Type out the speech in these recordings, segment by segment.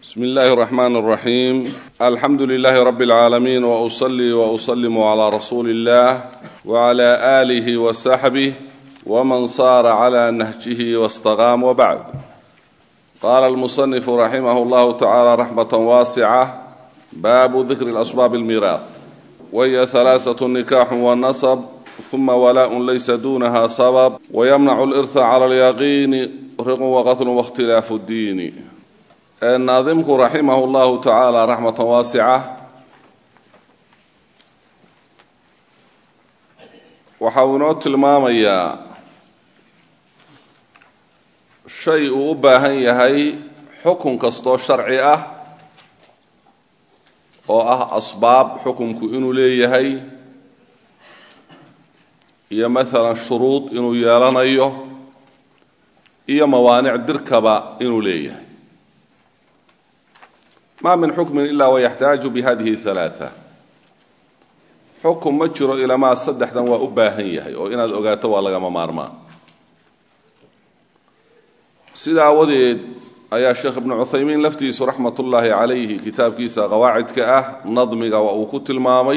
بسم الله الرحمن الرحيم الحمد لله رب العالمين وأصلي وأسلم على رسول الله وعلى آله وصحبه ومن صار على نهجه واستقام وبعد قال المصنف رحمه الله تعالى رحمة واسعة باب ذكر الأسباب الميراث وهي ثلاثة نكاح والنصب ثم ولاء ليس دونها سبب ويمنع الإرث على اليقين رق وقتل واختلاف الدين naadimku raximah llahu tacaala raxmatan waasica waxa uu inoo tilmaamayaa shay uu u baahan yahay xukun kastoo sharci ah oo ah asbaab xukunku inuu leeyahay iyo maalan shuruud inuu yeelanayo iyo mawaanic dirkaba inuu leeyahay ma min xukmin ila wayaxtaaju bihadihi halaaa xukun ma jiro ilamaa saddexdan waa u baahan yahay oo inaad ogaato waa lagama maarmaan sida aawadeed ayaa sheekh ibnu cuthaymiin laftiisu raxmat ullaahi calayhi kitaabkiisa qawaacidka ah nadmiga waa uu ku tilmaamay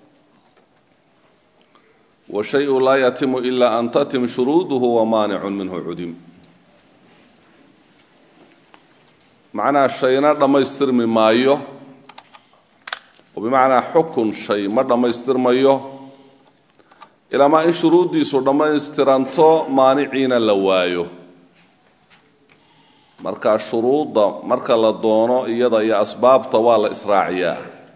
wa shayu laa yatimu ila an tatim shuruuduhu wamaanicun minhu cudim macnaha shayna dhammaystirmi maayo oo bimacnaa xukun shay ma dhammaystirmayo ilaamaa in shuruuddiisu dhammaystiranto maaniciina la waayo marka shuruudda marka la doono iyada iyo asbaabta waa la israaciyaa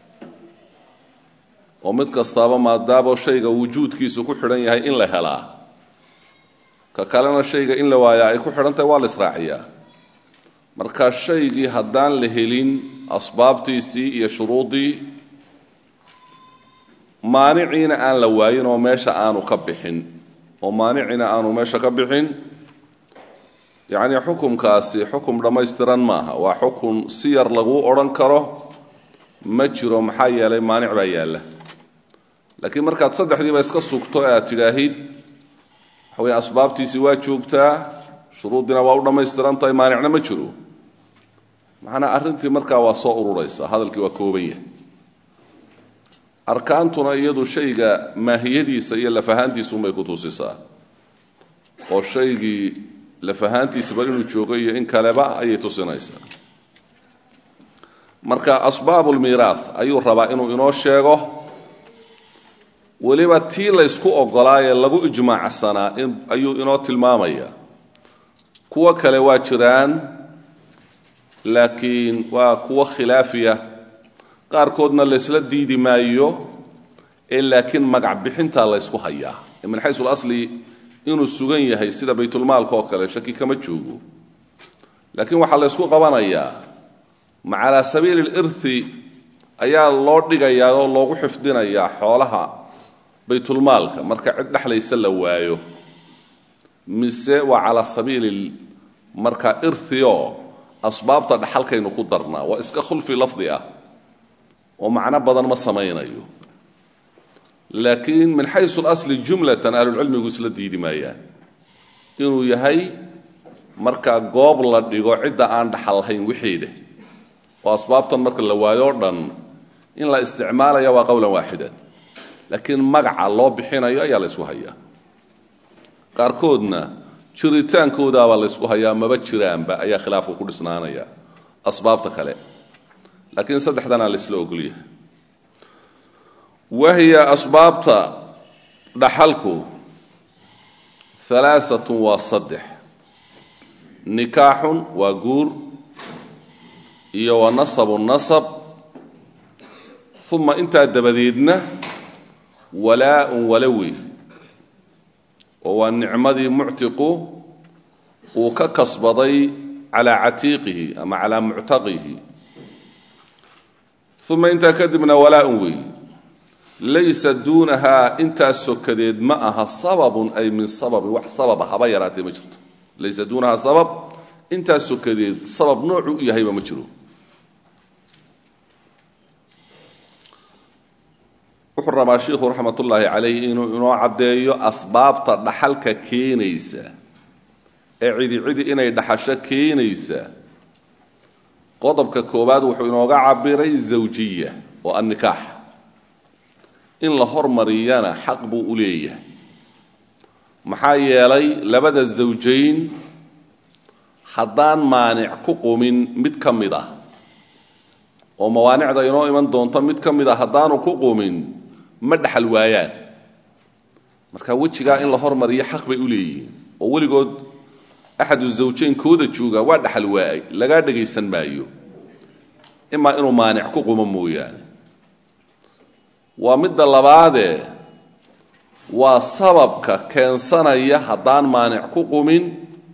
oo mid kastaaba maadaamo shayga wujuudkiisu ku xidhan yahay in la helaa ka kalena shayga in la waayaa ay ku xidhan tahay waa la israaciyaa marka shaygii haddaan la helin asbaabtiisii iyo shuruuddii maaniciina aan la waayin oo meesha aanu ka bixin oo maanicina aanu meesha ka bixin yacnii xukumkaasi xukum dhammaystiran maaha waa xukun si yar laguu odhan karo ma jiro maxaa yeelay maanic baa yaalla laakiin markaad saddexdiiba iska sugto e aad tidhaahid waxa weye asbaabtiisii waa joogtaa shuruuddina waa u dhammaystiran tahay maanicna ma jiro macnaa arrintii markaa waa soo ururaysa hadalkii waa kooban yahay arkaantuna iyadu shayga maahiyadiisa iyo lafahaantiisuunbay ku tusisaa oo shaygii lafahaantiisaba inuu joogo iyo in kaleba ayay tusinaysaa marka asbaabulmiiraath ayuu rabaa inuu inoo sheego weliba tii laysku ogolaayee lagu ijmaacsanaa ayuu inoo tilmaamaya kuwo kale waa jiraan laakiin waa kuwo khilaafiya qaarkoodna laysla diidi maayo ee laakiin magac bixintaa laysku hayaa min xaysu lasli inuu sugan yahay sida baytulmaalka oo kale shaki kama joogo laakiin waxaa laysku qabanayaa ma calaa sabiili lirthi ayaa loo dhigayaa oo loogu xifdinayaa xoolaha baytulmaalka marka cid dhexlaysa la waayo mise waa calaa sabiili marka irthio asbaabta dhaxalkaynu ku darnaa waa iska khulfi lafdi ah oo macno badan ma samaynayo laakiin min xaysu lasli jumlatan ahlulcilmigu isla diidi maayaan inuu yahay marka goob la dhigo cidda aan dhaxallahayn wixeeda oo asbaabtan marka la waayo o dhan in la isticmaalaya waa qowlan waaxidan laakiin magaca loo bixinayo ayaa la ysku hayaa qaarkoodna jiritaankoodaabaa laysku hayaa maba jiraanba ayaa khilaafka ku dhisnaanaya asbaabta kale laakiin saddexdanaa laysla ogolyahay wahiya asbaabta dhaxalku alaaatun waa saddex nikaaxun waa guur iyo wa nasabun nasab uma intaa dabadeedna walaa-un walawi oo waa nicmadii muctiqu uu ka kasbaday calaa catiiqihi ama calaa muctaqihi uma intaa kadibna walaa-un wey laysa duunahaa intaas sokadeed ma aha sababun ay min sababin wax sababa haba yaraatee ma jirto laysa duunahaa sabab intaas sokadeed sabab noocuu u yahayba ma jiro wuxuu rabaa shiikhu raxmat ullaahi calayh inuu inoo caddeeyo asbaabta dhaxalka keenaysa ee cidi cidi inay dhaxasho keenaysa qodobka koowaad wuxuu inooga cabiray zawjiya oo annikaax in la hormariyana xaq buu u leeyahay maxaa yeelay labada zawjayn haddaan maanic ku qumin mid ka mid ah oo mawaanicda inoo iman doonto mid ka mid a haddaanu ku qumin ma dhexal waayaan marka wejigaa in la hormariyo xaq bay u leeyihiin oo weligood axadu zawjayn kooda jooga waa dhexal waa'ay lagaa dhegaysan maayo imaa inuu maanic ku qumo mooyaane waa midda labaadee waa sababka keensanaya haddaan maanic ku qumin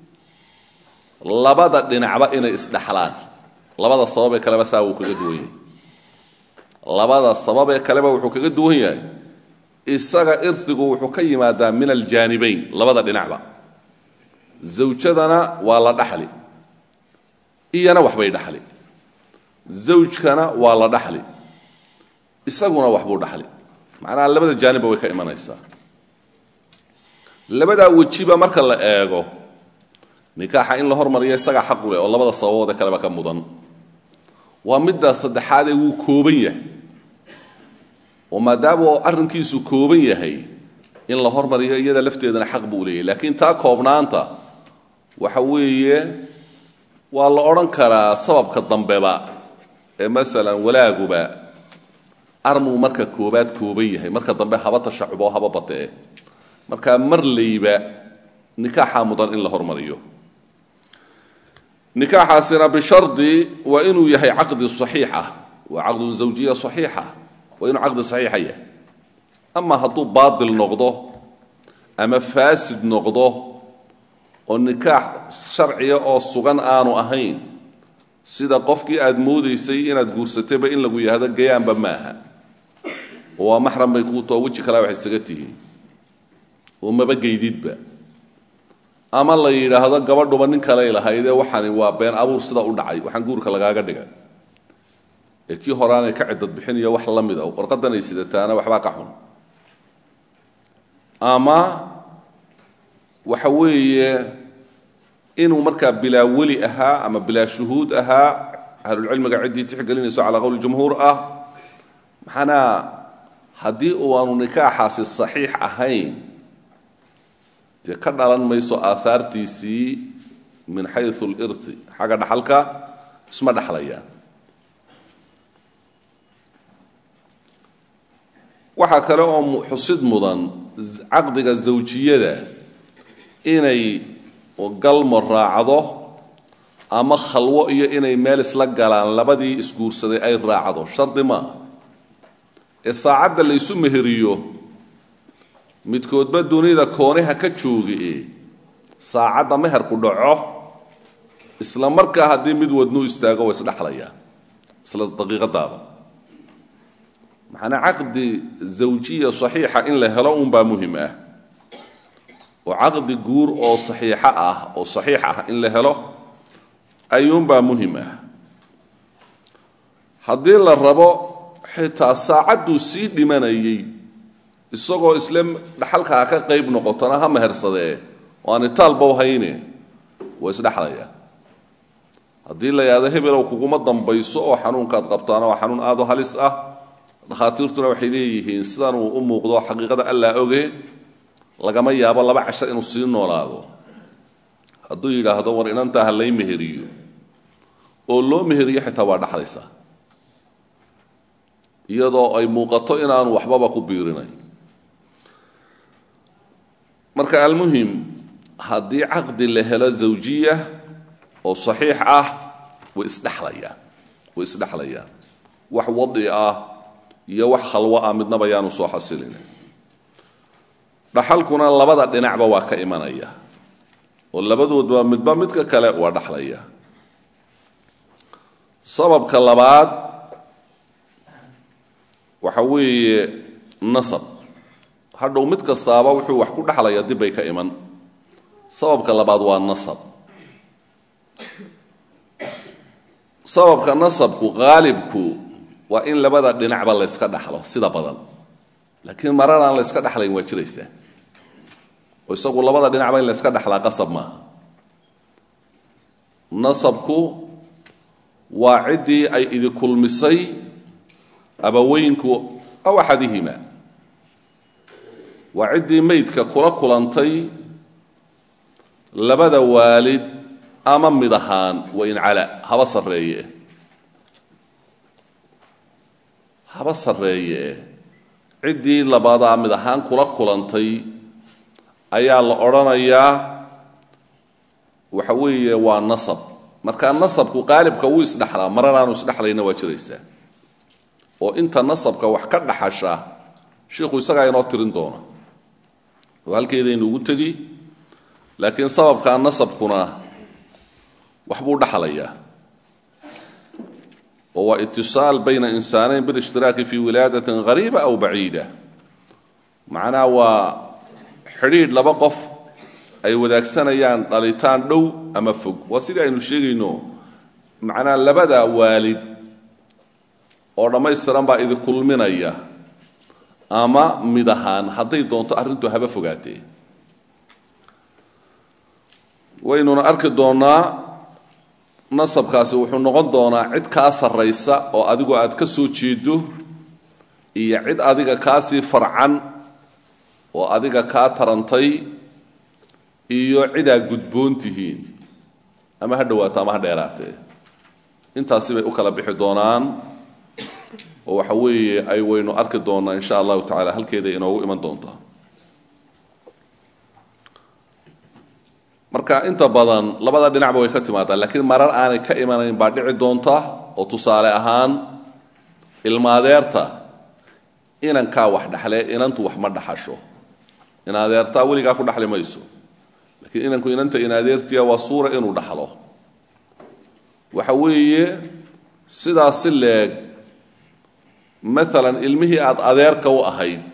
labada dhinacba inay isdhexlaan labada sababee kaleba saa wuu kaga duwan yahay labada sababee kaleba wuxuu kaga duwan yahay isaga irdigu wuxuu ka yimaadaa min aljaanibayn labada dhinacba zawjadana waa la dhaxli iyana waxbay dhaxli zawjkana waa la dhaxli isaguna waxbuu dhaxli macnaha labada jaanibba way ka imanaysaa labadaa wejiba marka la eego nikaaxa in la hormariyo isagaa xaq u leh oo labada sababoode kaleba ka mudan waa midda saddexaadee wuu kooban yahay oo maadaama uu arrinkiisu kooban yahay in la hormariyo iyada lafteedana xaq buu leeyahy laakiin taa koobnaanta waxa weeye waa la odhan karaa sababka dambeba ee masalan walaaguba armuu marka koobaad kooban yahay marka dambe haba tashacubo haba batee markaa marlayba nikaaxaa mudan in la hormariyo nikaaxaasina bishardi waa inuu yahay caqdi saxiixa waa caqdun zawjiya saxiixa waa inuu caqdi saxiixa yahay ama hadduu baatil noqdo ama faasid noqdo oo nikaax sharciya oo sugan aanu ahayn sida qofkii aad moodaysay inaad guursatayba in lagu yahdo gayaanba maaha oo waa maxram bay kuu too weji kalea wax isaga tihiin oo maba geydidba ama la yidhaahdo gabadhuba nin kaley lahaydee waxani waa been abuur sida u dhacay waxaan guurka lagaaga dhigay ee kii horaanay ka ciddad bixinayo wax la mid a warqadanay sidataana waxbaa ka xun ama waxa weeye inuu markaa bilaa weli ahaa ama bilaa shuhuud ahaa ahlulcilmiga ciddii tixgelinayso calaa qowli jumhuur ah maxanaa haddii uaanu nikaaxaasi saxiix ahayn dee ka dhalan mayso aahaartiisii min xayu lirti xagga dhaxalka isma dhexlayaan waxaa kale oo xusid mudan caqdiga zawjiyada inay galmo raacdo ama khalwo iyo inay meel isla galaan labadii isguursaday ay raacdo shardi maaha ee saacadda laysu meheriyo midkoodba dunida koonaha ka joogi saacadda meherku dhaco isla markaa haddii mid wadnuu istaago waa isdhexlayaa isla daqiiqadaaba maxaana caqdi zawjiya saxiixa in la helo unbaa muhim ah oo caqdi guur oo saxiixa ah oo saxiix ah in la helo ayuunbaa muhim ah haddii la rabo xitaa saacadduu sii dhimanayay isagoo isle dhaxalkaa ka qayb noqotona ha mehersadee oo aan itaalba hayne waa isdhexlayaa haddii la yidhahdo hebelow kuguma dambayso oo xanuunkaad qabtaana waa xanuun aad u halis ah dhakhaatiirtuna waxay leeyihiin sidan uu u muuqdo xaqiiqada allaa oge lagama yaabo laba casho inuu sii noolaado hadduu yidhaahdo war inantaa ha lay meheriyo oo loo meheriyo xitaa waa dhexlaysaa iyadoo ay muuqato inaanu waxbaba ku biirinay marka almuhim haddii caqdi la helo zawjiya oo saxiix ah way isdhexlayaan way isdhexlayaan wax wadi ah iyo wax khalwo ah midnaba yaanu soo xasilin dhaxalkuna labada dhinacba waa ka imanaya oo labadoodba midba midka kale waa dhexlaya sababka labaad waxa weeye nasab hadhow mid kastaaba wuxuu wax ku dhexlaya dib bay ka iman sababka labaad waa nasab sababka nasabku qaalibku waa in labada dhinacba layska dhaxlo sida badan laakiin marar aan layska dhexlayn waa jiraysaa oo isagu labada dhinacba in layska dhexlaa qasab maaha nasabku waa ciddii ay idi kulmisay abaweynku aw axadihima waa ciddii meydka kula kulantay labada waalid ama mid ahaan wain cala haba sarreeye haba sarreeye ciddii labadaa mid ahaan kula kulantay ayaa la odhanayaa waxa weeye waa nasab markaa nasabku qaalibka wuu isdhexlaa maranaanu isdhexlayna waa jiraysaa oo inta nasabka wax ka dhaxasha shiikhu isagaa inoo tirin doona oo halkeedaynu ugu tegi laakiin sababkaa nasabkuna wax buu dhaxlayaa oo waa itisaal bayna insaanayn bilishhtiraaki fi wilaadatin hariiba aw baciida macnaha waa xidhiidh laba qof ay wadaagsanayaan dhalitaan dhow ama fog waa sidii aynu sheegayno macnaha labada waalid oo dhammaystiran baa idi kulminaya ama mid ahaan hadday doonto arrintu haba fogaatee waynuna arki doonnaa nasabkaasi wuxuu noqon doonaa cid kaa sarraysa oo adigu aad ka soo jeedo iyo cid adiga kaasii farcan oo adiga kaa tarantay iyo cidaa gudboon tihiin ama ha dhowaato ama ha dheeraatee intaasi bay u kala bixi doonaan oo waxa weeye ay waynu arki doonnaa insha allahu tacala halkeeda inoogu iman doontaa marka inta badan labada dhinacba way ka timaadaa laakiin marar aanay ka imanayn baa dhici doonta oo tusaale ahaan ilmaadeerta inankaa wax dhaxle inantu wax ma dhaxasho inadeertaa weligaa ku dhaxli mayso laakiin inanku inanta inadeertiya waa suura inuu dhaxlo waxa weeye sidaas si leeg maalan ilmihii aada adeerka u ahayd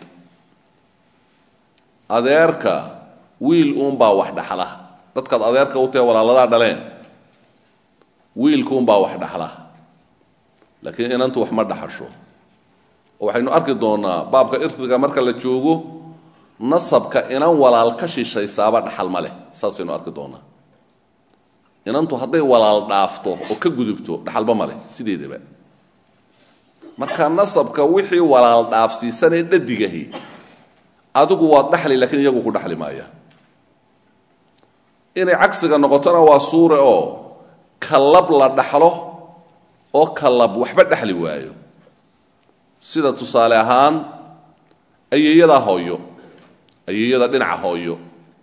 adeerka wiil uunbaa wax dhaxla dadkaad adeerka u tahe walaaladaa dhaleen wiilkuunbaa wax dhaxla laakiin inantu wax ma dhaxasho oo waxaynu arki doonnaa baabka irtiga marka la joogo nasabka inan walaal ka shishaysaaba dhaxal ma leh saasaynu arki doonnaa inantu hadday walaal dhaafto oo ka gudubto dhaxalba ma leh sideedaba marka nasabka wixii walaal dhaafsiisanee dhadigahi adigu waad dhaxli laakiin iyagu ku dhaxli maaya inay cagsiga noqotona waa suure oo kalab la dhaxlo oo kalab waxba dhexli waayo sida tusaale ahaan ayeeyadaa hooyo ayeeyada dhinaca hooyo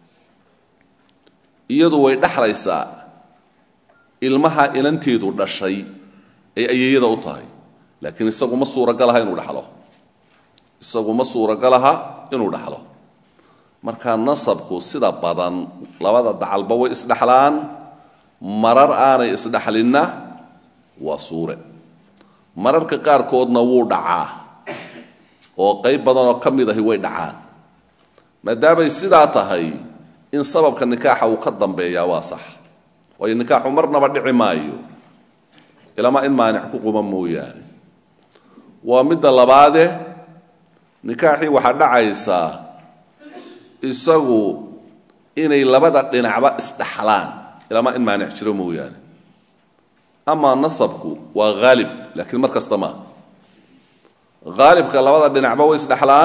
iyadu way dhexlaysaa ilmaha inanteedu dhashay ay ayeeyada u tahay laakiin isagu ma suuragalaha inuu dhaxlo isagu ma suuragalaha inuu dhaxlo marka nasabku sida badan labada dacalba way isdhexlaan marar aanay isdhexlinna waa suure mararka qaarkoodna wuu dhacaa oo qayb badanoo ka mid ahi way dhacaan maadaamay sidaa tahay in sababka nikaaxa uu ka dambeeyaa waa sax waayo nikaaxu marnaba dhici maayo ilamaa in maanic ku quban mooyaane waa midda labaade nikaaxii waxaa dhacaysaa isagu inay labada dhinacba isdhaxlaan ilamaa in maanic jiro mooyaane amaa nasabku waa haalib laakiin mar kasta maa haalibka labada dhinacba way isdhexlaan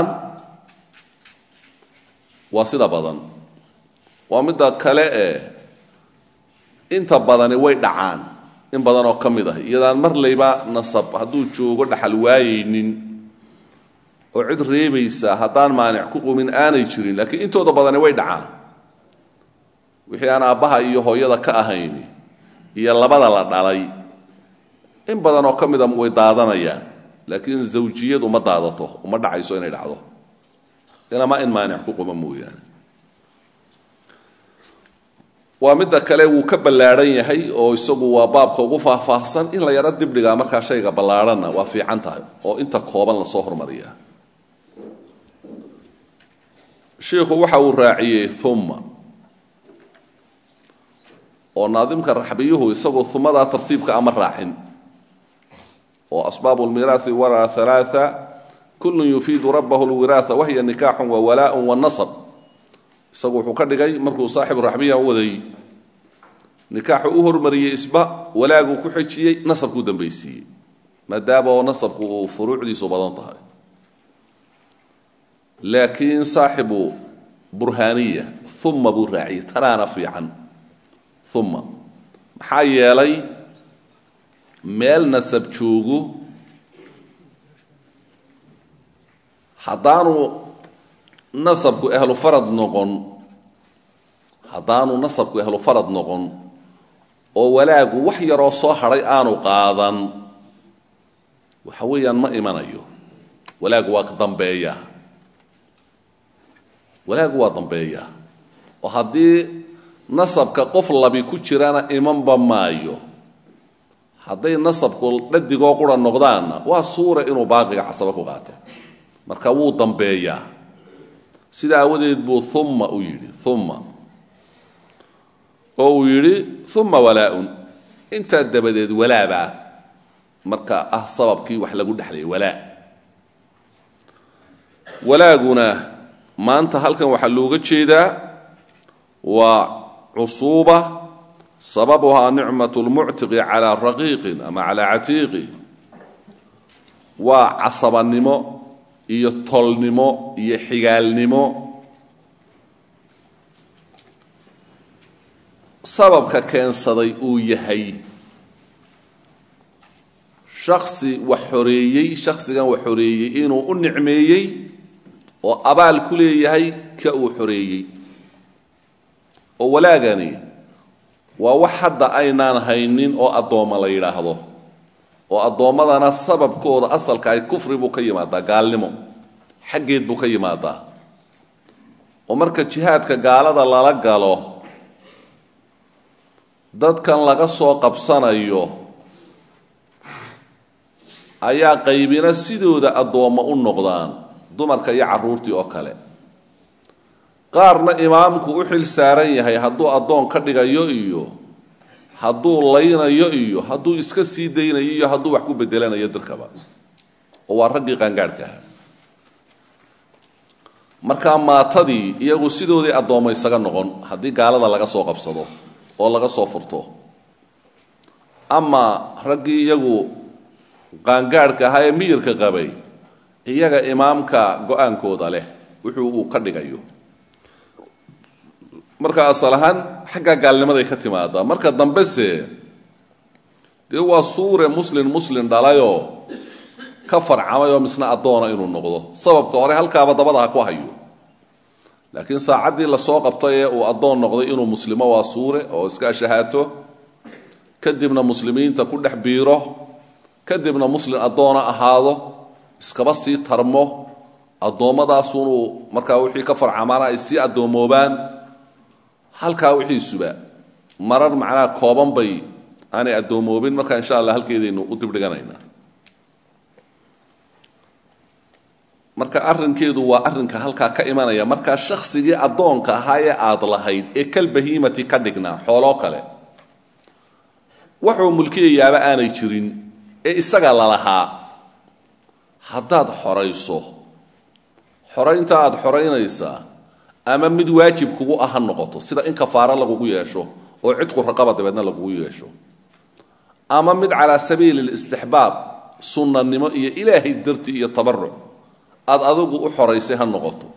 waa sida badan waa midda kale ee inta badani way dhacaan in badan oo ka mid ah iyadaan mar layba nasab hadduu joogo dhaxal waayaynin oo cid reebaysa haddaan maanic ku qumin aanay jirin laakiin intooda badani way dhacaan wixii aan aabbaha iyo hooyada ka ahayn iyo labada la dhalay in badan oo ka mida way daadanayaan laakiin zawjiyadu ma daadato uma dhacayso inay dhacdo ilama in maanic ku quban mooyaane waa midda kale wuu ka ballaadhan yahay oo isagu waa baabka ugu faahfaahsan in la yaro dibdhigaa markaa shayga ballaadhanna waa fiican tahay oo inta kooban lasoo hormariyaa shiikhu waxa uu raaciyey uma oo naadimka raxbiyuhu isagoo umadaa tartiibka ama raacin oo asbaab lmiraai wara alaaa kullu yufiidu rabahu lwiraaa wahiya nikaaxun wa walaaء wanasab isagu wuxuu ka dhigay markuu saaxibu raxbiya u waday nikaaxu u hormariyey isba walaaguu ku xejiyey nasabkuu dambaysiiyey maadaama oo nasabku uu furuucdiisu badan tahay laakiin saaxibu burhaaniya uma buu raaciyey tanaana fiican uma maxaa yeelay meel nasab joogu haddaanu nasabku ahlu farad noqon haddaanu nasabku ahlu farad noqon oo walaagu wax yaroo soo hadhay aanu qaadan waxa weeyaan ma imanayo walaagu waa dambeeya walaagu waa dambeeya oo haddii nasabka qof labi ku jirana imanba maayo hadday nasabku dhadigoo qura noqdaanna waa suura inuu baaqiga casaba ku qaato marka wuu dambeeyaa sida aawadeed buu uma u yidhi uma oo uu yidhi uma walaa-un intaa dabadeed walaabaa marka ah sababkii wax lagu dhexlayay walaa walaaguna maanta halkan waxaa looga jeedaa waa cusuuba sababuhaa nicmat lmuctiqi calaa raqiiqin ama calaa catiiqi waa casabanimo iyo tolnimo iyo xigaalnimo sababka keensaday uu yahay shaksi wax xoreeyey shaksigan wax xoreeyey inuu u nicmeeyey oo abaal ku leeyahay ka uu xoreeyey oo walaagani waa wax hadda aynaan haynin oo addoomma la yidhaahdo oo addoommadana sababkooda asalka ay kufri buu ka yimaadaa gaalnimo xaggeed buu ka yimaadaa oo marka jihaadka gaalada lala galo dadkan laga soo qabsanayo ayaa qaybina sidooda addoommo u noqdaan dumarka iyo carruurtii oo kale qaarna imaamku u xil saaran yahay hadduu addoon ka dhigayo iyo hadduu laynayo iyo hadduu iska sii daynayo iyo hadduu wax ku bedelanayo dirkaba oo waa raggii qaangaadhka aha markaa maatadii iyagu sidoodii addoommo isaga noqon haddii gaalada laga soo qabsado oo laga soo furto ama raggii iyagu qaangaadhka ahaa ee miyirka qabay iyaga imaamka go-aankooda leh wuxuu uu ka dhigayo marka asal ahaan xagga gaalnimaday ka timaadaa marka dambese dee waa suure muslin muslin dhalayoo ka farcamay oo misna addoona inuu noqdo sababka hore halkaaba dabada ha ku hayo laakiin saacaddii lasoo qabtay ee uu addoon noqday inuu muslimo waa suure oo iska shahaato kadibna muslimiinta ku dhex biiro kadibna muslin addoona ahaado iskaba sii tarmo addoommadaasuunuu markaa wixii ka farcamaana ay sii addoomoobaan halkaa wixiisuba marar macnaha kooban bay aanay addoomoobin marka insha allah halkeedaynu u dibdhiganaynaa marka arrinkeedu waa arrinka halkaa ka imanaya markaa shaksigii addoonka ahaa ee aad lahayd ee kalbahiimati ka dhignaa xooloo kale waxuu mulkiyayaaba aanay jirin ee isaga lalahaa haddaad xorayso xoraynta aad xoraynaysaa ama mid waajib kugu ah ha noqoto sida in kafaaro lagugu yeesho oo cidqu raqaba dabeedna lagugu yeesho ama mid calaa sabiili listixbaab sunnanimo iyo ilaahay darti iyo tabaruc aad adigu u xoraysay ha noqoto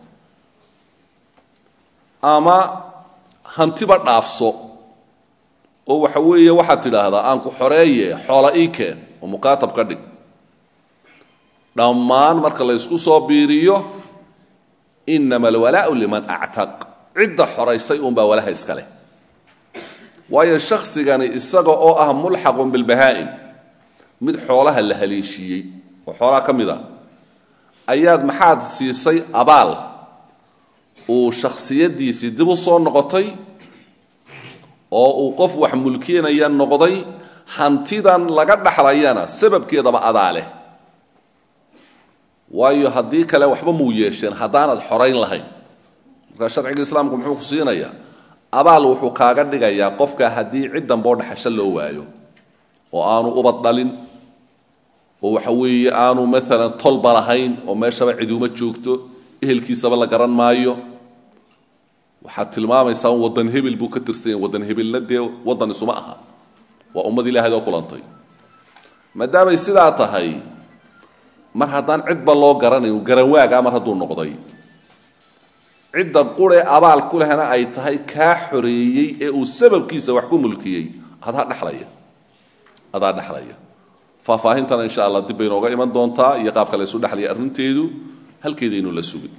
ama hantiba dhaafso oo waxa weeye waxaad tidhaahdaa aan ku xoreeye xoola ii keen oo mukaatab ka dhig dhammaan marka la ysku soo biiriyo inama alwalaau liman actaq cidda xoraysay uunbaa walaha iska leh waayo shaksigani isaga oo ah mulxaqun bilbahaa'im mid xoolaha la haleeshiiyey oo xoolaha ka mid a ayaad maxaad siisay abaal uu shakhsiyaddiisii dib u soo noqotay oo uu qof wax mulkinaya noqday hantidan laga dhaxlayana sababkeedaba adaa leh waayo haddii kale waxba muu yeesheen haddaanad xorayn lahayn markaa sharciga islaamku muxuu ku siinayaa abaal wuxuu kaaga dhigayaa qofka haddii cid damboo dhaxasho loo waayo oo aanu ubad dhalin oo waxa weeye aanu maalan tolba lahayn oo meeshaba ciduuma joogto ehelkiisaba la garan maayo waxaad tilmaamaysaa waddan hebel buu ka tirsan yahay waddan hebelna dee waddan isuma aha waa ummad ilaahay oo kulantay maadaamay sidaa tahay mar haddaan cidba loo garanayn garanwaagaa mar hadduu noqday cidda quree abaal ku lehna ay tahay kaa xoreeyey ee uu sababkiisa wax ku mulkiyey adaa dhelaya adaa dhexlaya faahfaahintana insha allah dib bay inooga iman doontaa iyo qaabka la ysu dhexlaya arrinteedu halkeedaynu la sugin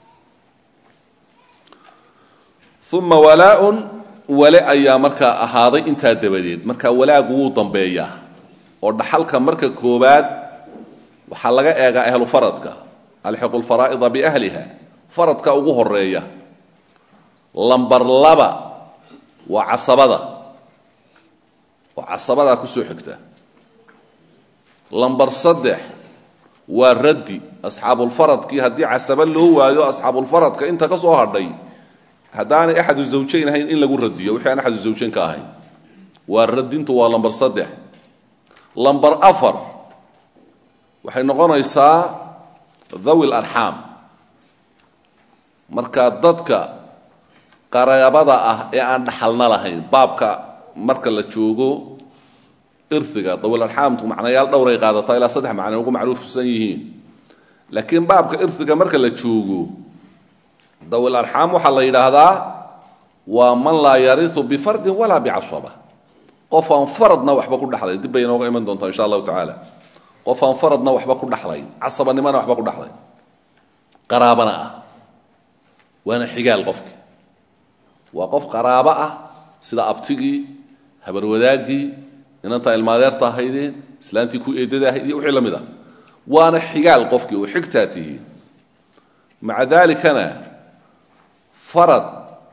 uma walaaun wale ayaa markaa ahaaday intaa dabadeed marka walaagu wuu dambeeyaa oo dhaxalka marka koobaad waxaa laga eegaa ahlu faradka alxiqu lfaraa'ida biahliha faradka ugu horeeya lambar laba waa casabada oo casabadaa kusoo xigta lambar saddex waa raddi asxaabulfaradkii haddii casaba loo waayo asxaabulfaradka inta ka soo hadhay haddaanay axadu zawjayn ahayn in lagu radiyo wixii aan axadu zawjayn ka ahayn waa radintu waa lambar saddex lambar afar waxay noqonaysaa dhawi larxaam marka dadka qaraabada ah ee aan dhaxalna lahayn baabka marka la joogo irhiga dawilarxaamtu macnayaal dhowray qaadataa ilaa saddex macnay ugu macruufsan yihiin laakiin baabka irhiga marka la joogo dawilarxaam waxaa la yidhaahdaa waa man laa yariu bifardin walaa bicasaba qof aan faradna waxba ku dhexlayn dib bay inooga iman doontaa insha allahu tacaala qof aan faradna waxba ku dhexlayn casabanimona waxba ku dhexlayn qaraabana ah waana xigaal qofki waa qof qaraabo ah sida abtigii habarwadaaggii inantaa ilmaadeerta ahaydeen islaantii ku eedada ahayd iyo wixii la mid ah waana xigaal qofkii oo xigtaa tihiin maca daalikana farad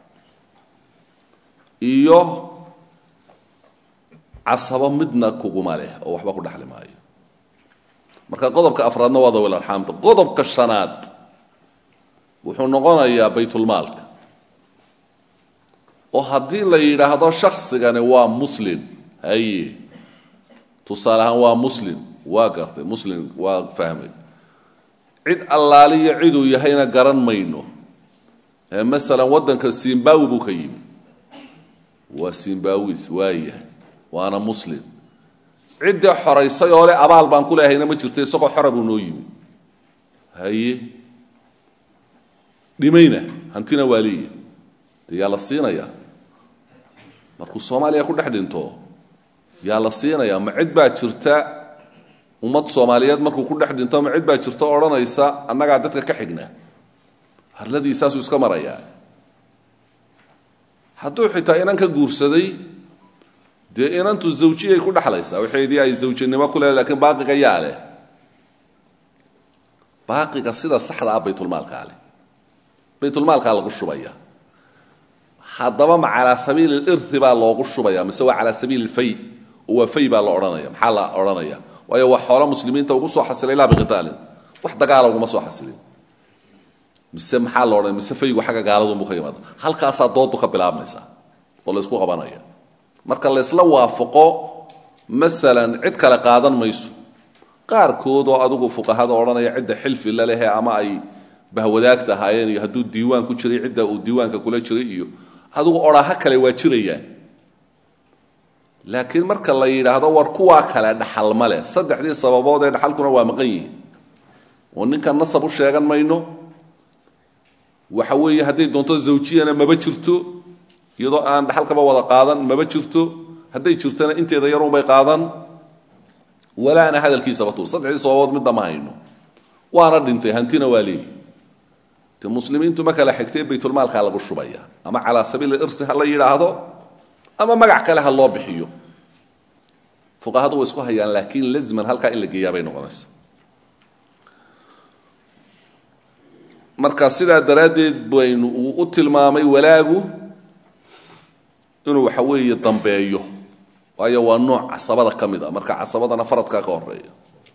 iyo casabo midna kuguma leh oo waxba ku dhexli maayo marka qodobka afraadna waa dawil arxaamta qodobka shanaad wuxuu noqonayaa baytulmaalka oo haddii la yidhaahdo shaksigani waa muslim haye tusaale ahaan waa muslim waa gartay muslim waa fahmay cid allaaliyo ciduu yahayna garan mayno ee masalan waddanka zimbawi buu ka yimi waa zimbawis waayahay waana muslim ciddii xoraysay oo le abaal baan ku leehayna ma jirto isagoo xora buu noo yimi haye dhimayna hantina waa leeyahy dee yaa la siinayaa markuu soomaaliya ku dhex dhinto yaa la siinayaa ma cid baa jirta ummad soomaaliyeed markuu ku dhex dhinto ma cid baa jirta o odhanaysa annagaa dadka ka xigna harladii saasuu iska marayaa hadduu xitaa inan ka guursaday dee inantu zawjiyay ku dhexlaysaa waxaydii ay zawjinimo ku leedahay lakiin baaqiga yaa leh baaqiga sida saxda ah baytulmaalkaa leh baytulmaalkaa lagu shubaya haddaba ma calaa sabiili lirhi baa loogu shubaya mise waa calaa sabiili lfay oo waa fay baa la odhanaya maxaa la odhanaya waayo waa xoolo muslimiinta ugu soo xasilay laa biqitaalin wax dagaala uguma soo xasilin mise maxaa la odhanaya mise faygu xagga gaaladunbuu ka yimaado halkaasaa doodu ka bilaabmaysaa oo la ysku qabanaya marka laysla waafaqo masalan cid kale qaadan mayso qaarkood oo adigu fuqahada odhanaya cidda xilfi la lehe ama ay bahwadaagta ahaayeen iyo hadduu diiwaan ku jiray cidda uu diiwaanka kula jiray iyo adigu odhaha kale waa jirayaan laakiin marka la yidhaahdo war kuwaa kale dhaxal ma leh saddexdii sababood ee dhaxalkuna waa maqan yihiin oo ninkan nasab u sheegan mayno waxa weeye hadday doonto zawjiyana maba jirto iyadoo aan dhaxalkaba wada qaadan maba jirto hadday jirtona inteeda yarunbay qaadan walaana hadalkiisaba tuur saddexdii sababood midna ma hayno waana dhintay hantina waa leeyi de muslimiintu ma kala xigtee baytulmaalkaa lagu shubaya ama calaa sabiili irsi ha la yidhaahdo ama magac kale ha loo bixiyo fuqahadu way isku hayaan laakiin lazman halkaa in la geeyaa bay noqonaysa marka sidaa daraaddeed baynu uu u tilmaamay walaagu inuu waxa weeye dambeeyo waayo waa nooc casabada ka mid a marka casabadana faradkaa ka horeeya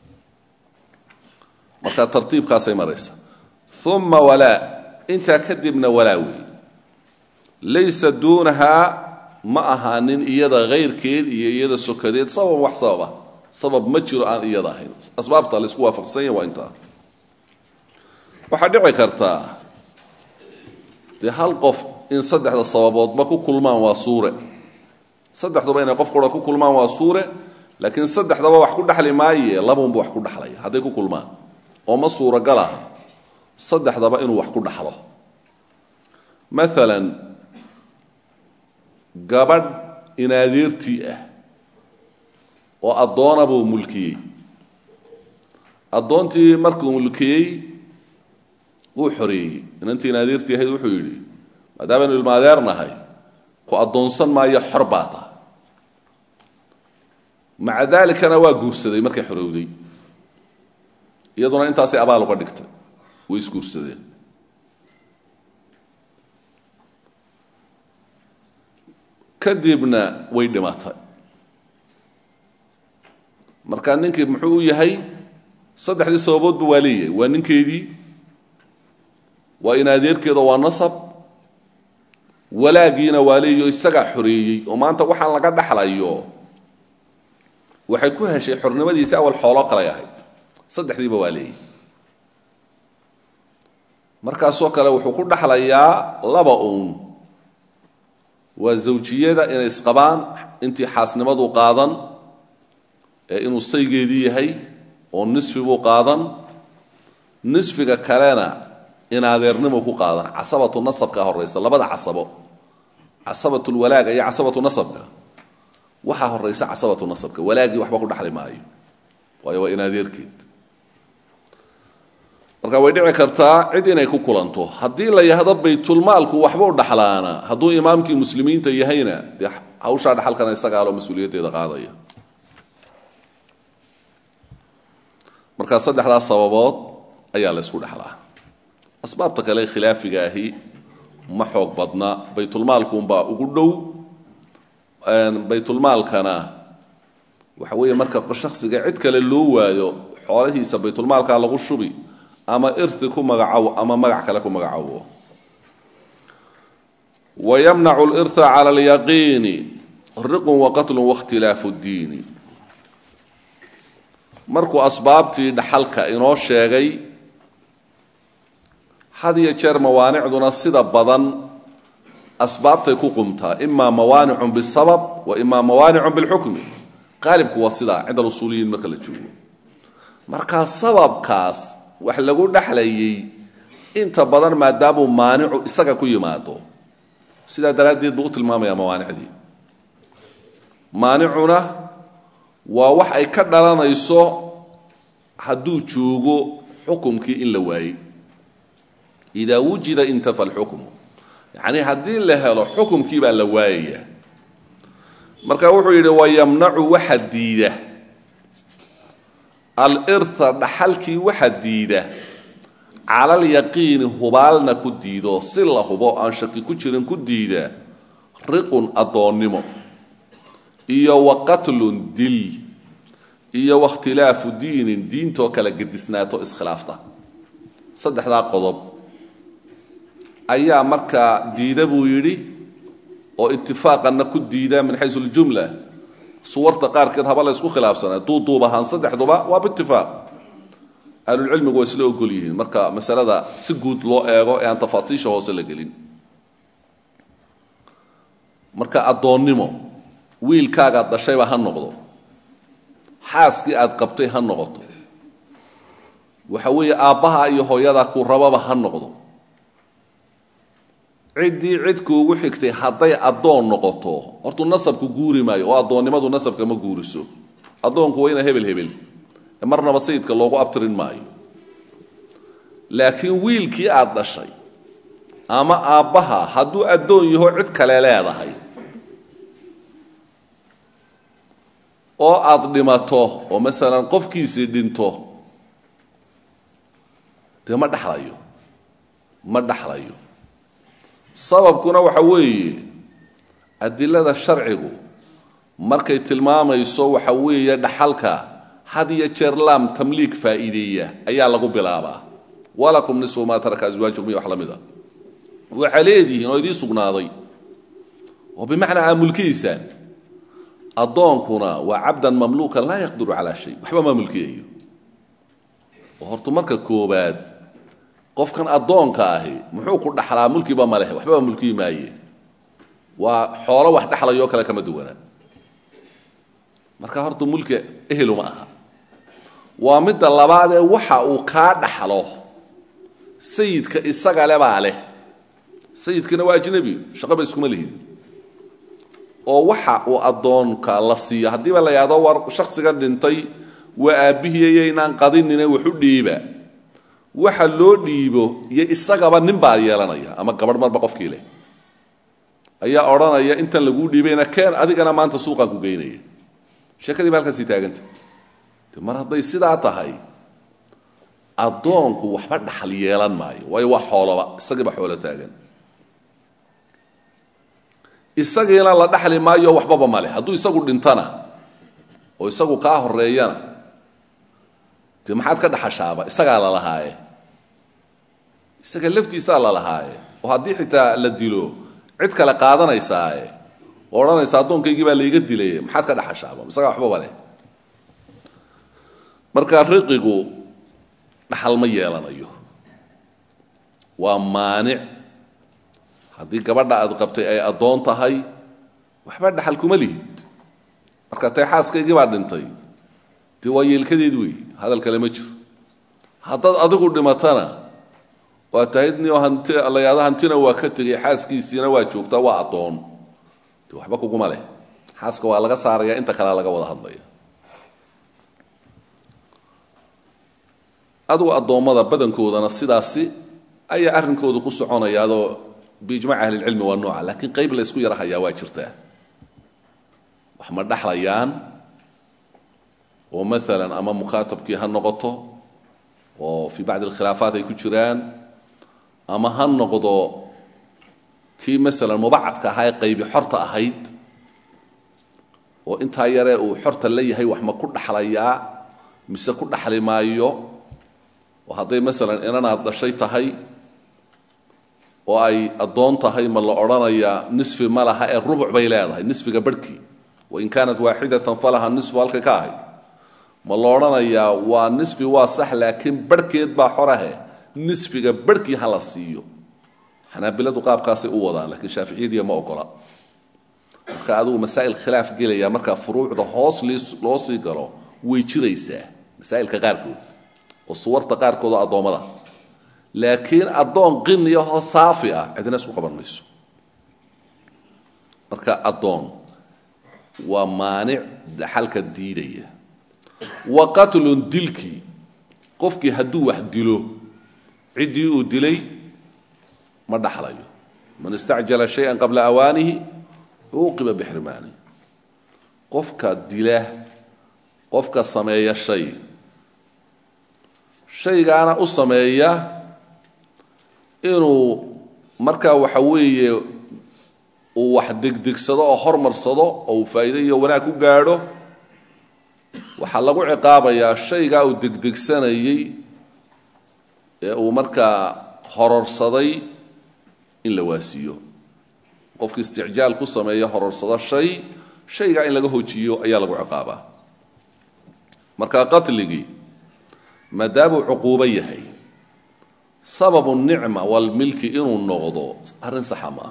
marka tartiibkaasay maraysa uma walaa intaa kadibna walaa weeye laysa duunahaa ma ahaanin iyada hayrkeed iyo iyada sokadeed sabab wax sababa sabab ma jiro aan iyada ahayn asbaabta laysku waafaqsan yahy waa intaa waxaa dhici kartaa dee hal qof in saddexda sababoodba ku kulmaan waa suure saddexduba inay qof qura ku kulmaan waa suure laakiin saddexdaba wax ku dhexli maaye labaunba wax ku dhexlaya hadday ku kulmaan oo ma suuragal aha saddexdaba inuu wax ku dhaxlo maalan gabadh inaadeertii ah oo addoona buu mulkiyey addoontii markuu mulkiyey wuu xoreeyey inantii inaadeertii ahayd wuxuu yidhi maadaamanu ilmaadeernahay ku addoonsan maayo xor baa ta maca daalikana waa guursaday markay xorowday iyaduna intaasay abaal uga dhigtay way isguursadeen kadibna way dhimatay marka ninkii muxuu u yahay saddexdii sababoodba waa leeyahay waa ninkeedii waa in adeerkeeda waa nasab walaagiina waa leeyaho isagaa xoreeyey oo maanta waxaan laga dhaxlayo waxay ku heshay xornimadiisi awal xoolo kalay ahayd saddexdiiba waa leeyahy markaasoo kale wuxuu ku dhaxlayaa laba uun waa zawjiyada inay isqabaan intii xaasnimadu qaadan ee inuu saygeedii yahay oo nisfi buu qaadan nisfiga kalena in adeernimo ku qaadan casabatu nasabka horaysa labada casabo casabatulwalaaga iyo casabatu nasabka waxaa horaysa casabatu nasabka walaagii waxba ku dhaxli maayo waayo waa in adeerkeed marka way dhici kartaa cid inay ku kulanto haddii la yahdo baytulmaalku waxba u dhaxlaana hadduu imaamkii muslimiinta yahayna dee hawshaa dhaxalkana isagaaloo mas-uuliyaddeeda qaadaya markaa saddexdaas sababood ayaa la ysku dhexlaa asbaabta kale khilaafiga ahi ma xoog badna baytulmaalkuunbaa ugu dhow baytulmaalkana waxa weeye marka shaksiga cid kale loo waayo xoolahiisa baytulmaalkaa lagu shubi ama irti ku magacawo ama magac kale ku magacawo wayamnacu lirha cala alyaqiini riqun waqatlun wakhtilaafu ddiini markuu asbaabtii dhaxalka inoo sheegay had iyo jeer mawaanicduna sida badan asbaabtay ku qumtaa imaa mawaanicun bisabab wa imaa mawaanicun bilxukmi qaalibku waa sidaa cinda alusuuliyiin marka la joogo markaa sababkaas wax lagu dhexlayay inta badan maadaamuu maanicu isaga ku yimaado sidaa daraaddeed buu u tilmaamayaa mawaanicdii maanicuna waa wax ay ka dhalanayso hadduu joogo xukumkii in la waayey idaa wujida intafa alxukmu yacnii haddii la helo xukumkii baa la waayaya marka wuxuu yidhi wayamnacu waxa diida alirha dhaxalkii waxa diida cala alyaqiini hubaalna ku diido si la hubo aan shaki ku jirin ku diida riqun addoonnimo iyo wa qatlun dil iyo wakhtilaafu diinin diintoo kala gedisnaato iskhilaafta saddexdaa qodob ayaa markaa diida buu yidhi oo itifaaqanna ku diida min xaysu ljumla suwarta qaarkeed haba la ysku khilaafsanaa duuduub ahaan saddexduba waa biitifaaq ahlulcilmigu waa isla ogol yihiin marka masalada si guud loo eego ee aan tafaasiisha hoose la gelin marka addoonnimo wiilkaagaad dhashayba ha noqdo xaaskii aad qabtay ha noqoto waxa weeye aabbaha iyo hooyada ku rababa ha noqdo ciddii cid kuugu xigtay hadday addoon noqoto hortuu nasabku guuri maayo oo addoonnimadu nasabka ma guuriso addoonku waa ina hebel hebel marnaba sayidka loogu abtirin maayo laakiin wiilkii aad dhashay ama aabbaha hadduu addoon yaho cid kale leedahay oo aad dhimato oo masalan qofkiisii dhinto dee ma dhexlayo ma dhexlayo sababkuna waxa weeye adilada sharcigu markay tilmaamayso waxa weeye dhaxalka had iyo jeer laam tamliik faa'iideeya ayaa lagu bilaabaa walakum nisfu maa taraka aswaajukum iyo wax la mid a waxaa leedihiin oo idii sugnaaday oo bimacnaa aa mulkihiisaan addoonkuna waa cabdan mamluukan laa yaqdiru calaa shay waxba ma mulkiyayo oo horta marka koobaad qofkan addoonka ahi muxuu ku dhaxlaa mulkiba ma leh waxbaba mulkiyi maaye waa xoolo wax dhexlayoo kale kama duwana marka horta mulka eheluma aha waa midda labaad ee waxa uu kaa dhaxlo sayidka isaga le baa leh sayidkana waa ajnabi shaqaba iskuma lihidin oo waxa uu addoonka la siiyo haddiiba la yidhahdo war shaksigan dhintay waa aabbihiiyaynaan qadinine waxu dhiiba waxa loo dhiibo iyo isagaba nin baa yeelanaya ama gabadh marba qofkii leh ayaa odhanaya intan laguu dhiibayna keen adigana maanta suuqaan ku geynaya sheekadii ba halkaasii taaganta de mar hadday sidaa tahay addoonku waxba dhaxal yeelan maayo waayo waa xooloba isagiiba xoolo taagan isagiina la dhaxli maayo waxbaba male hadduu isagu dhintana oo isagu kaa horeeyana dee maxaad ka dhaxashaaba isagaa la lahaaye isaga laftiisaa la lahaaye oo haddii xitaa la dilo cid kale qaadanaysaaye oo odhanaysa addoonkaygii baa layga dilay maxaad ka dhaxashaaba isagaa waxbaba leh marka riqigu dhaxal ma yeelanayo waa maanic haddii gabadha aad qabtay ay addoon tahay waxba dhaxal kuma lihid marka tay xaaskaygii baa dhintay dee waa yeelkadeed wey hadal kale ma jiro haddaad adigu dhimatana waa tahyd nio hanti layaado hantina waa ka tegay xaaskiisiina waa joogtaa waa addoon dee waxba kuguma leh xaaska waa laga saaraya inta kalea laga wada hadlaya adugu addoommada badankoodana sidaasi ayaa arrinkooda ku soconaya adoo biijmac ahlilcilmi waa nooca laakiin qayb la ysku yara hayaa waa jirtaa wax ma dhaxlayaan oo maalan ama mukaatabkii ha noqoto oo fii bacdi alkhilaafaat ay ku jiraan ama ha noqdo kii masalan mubacadka ahaa ee qaybi xorta ahayd oo intaa yaree uu xorta la yahay wax ma ku dhaxlayaa mise ku dhaxli maayo oo hadday masalan inanaad dhashay tahay oo ay addoon tahay ma la odhanayaa nisfi ma laha ee rubuc bay leedahay nisfiga barhkii wain kaanat waaxidatan falaha nisfu halka ka ahay ma la odhanayaa waa nisfi waa sax laakiin barhkeed baa xorahe nisfiga barhkii ha la siiyo xanaabiladu qaabkaasay u wadaan lakiin shaaficiyadiya ma ogola marka adigu masaa'il khilaaf gelaya markaa furuucda hoos loo sii galo way jiraysaa masaa'ilka qaarkood oo suwarta qaarkood oo addoommada laakiin addoon qiniyahoo saafi ah cidina isku qaban mayso marka addoon waa maanic dhaxalka diidaya wa qatlun dilkii qofkii hadduu wax dilo ciddii uu dilay ma dhaxlayo man istacjala shay-an qabla awaanihi cuuqiba bixrimaani qofka dila qofka sameeya shay shaygaana u sameeya inuu markaa waxa weeye uu wax degdegsado oo hormarsado oo uu faa'iide iyo wanaag ku gaadho waxaa lagu ciqaabayaa shaygaa uu degdegsanayey ee uu markaa hororsaday in la waasiiyo qofki isticjaal ku sameeya hororsado shay shaygaa in laga hojiyo ayaa lagu ciqaabaa marka qatligii maadaamuu cuquubo yahay sababu nicma walmilki inuu noqdo arrin saxa ma aha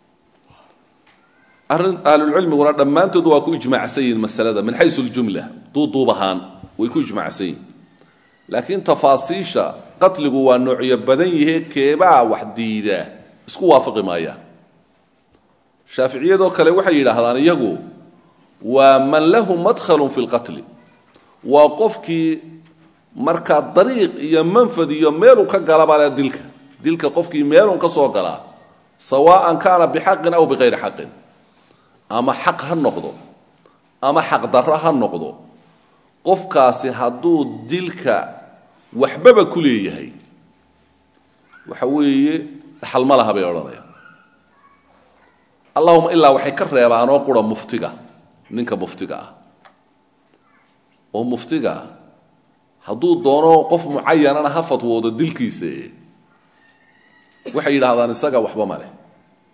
arrin ahlulcilmiguna dhammaantood waa ku ijmaacsan yihin masalada min xaysu ljumla duuduub ahaan way ku ijmaacsan yihin laakiin tafaasiisha qatligu waa noocyo badan yihee keebaa wax diida isku waafaqi maayaan shaaficiyadoo kale waxay yidhaahdaan iyagu waa man lahu madkhalun fi lqatli waa qofkii markaa dariiq iyo manfad iyo meeluu ka galaba le dilka dilka qofkii meelun ka soo galaa sawaan kaana bixaqin aw biqayri xaqin ama xaq ha noqdo ama xaq darro ha noqdo qofkaasi hadduu dilka waxbaba ku leeyahay waxa weeye dhaxal ma laha bay odhanayaan allahuma ilaa waxay ka reebaanoo qura muftiga ninka muftiga ah oo muftiga hadduu doono qof mucayanana ha fatwoodo dilkiisa waxay yidhaahdaan isaga waxba ma leh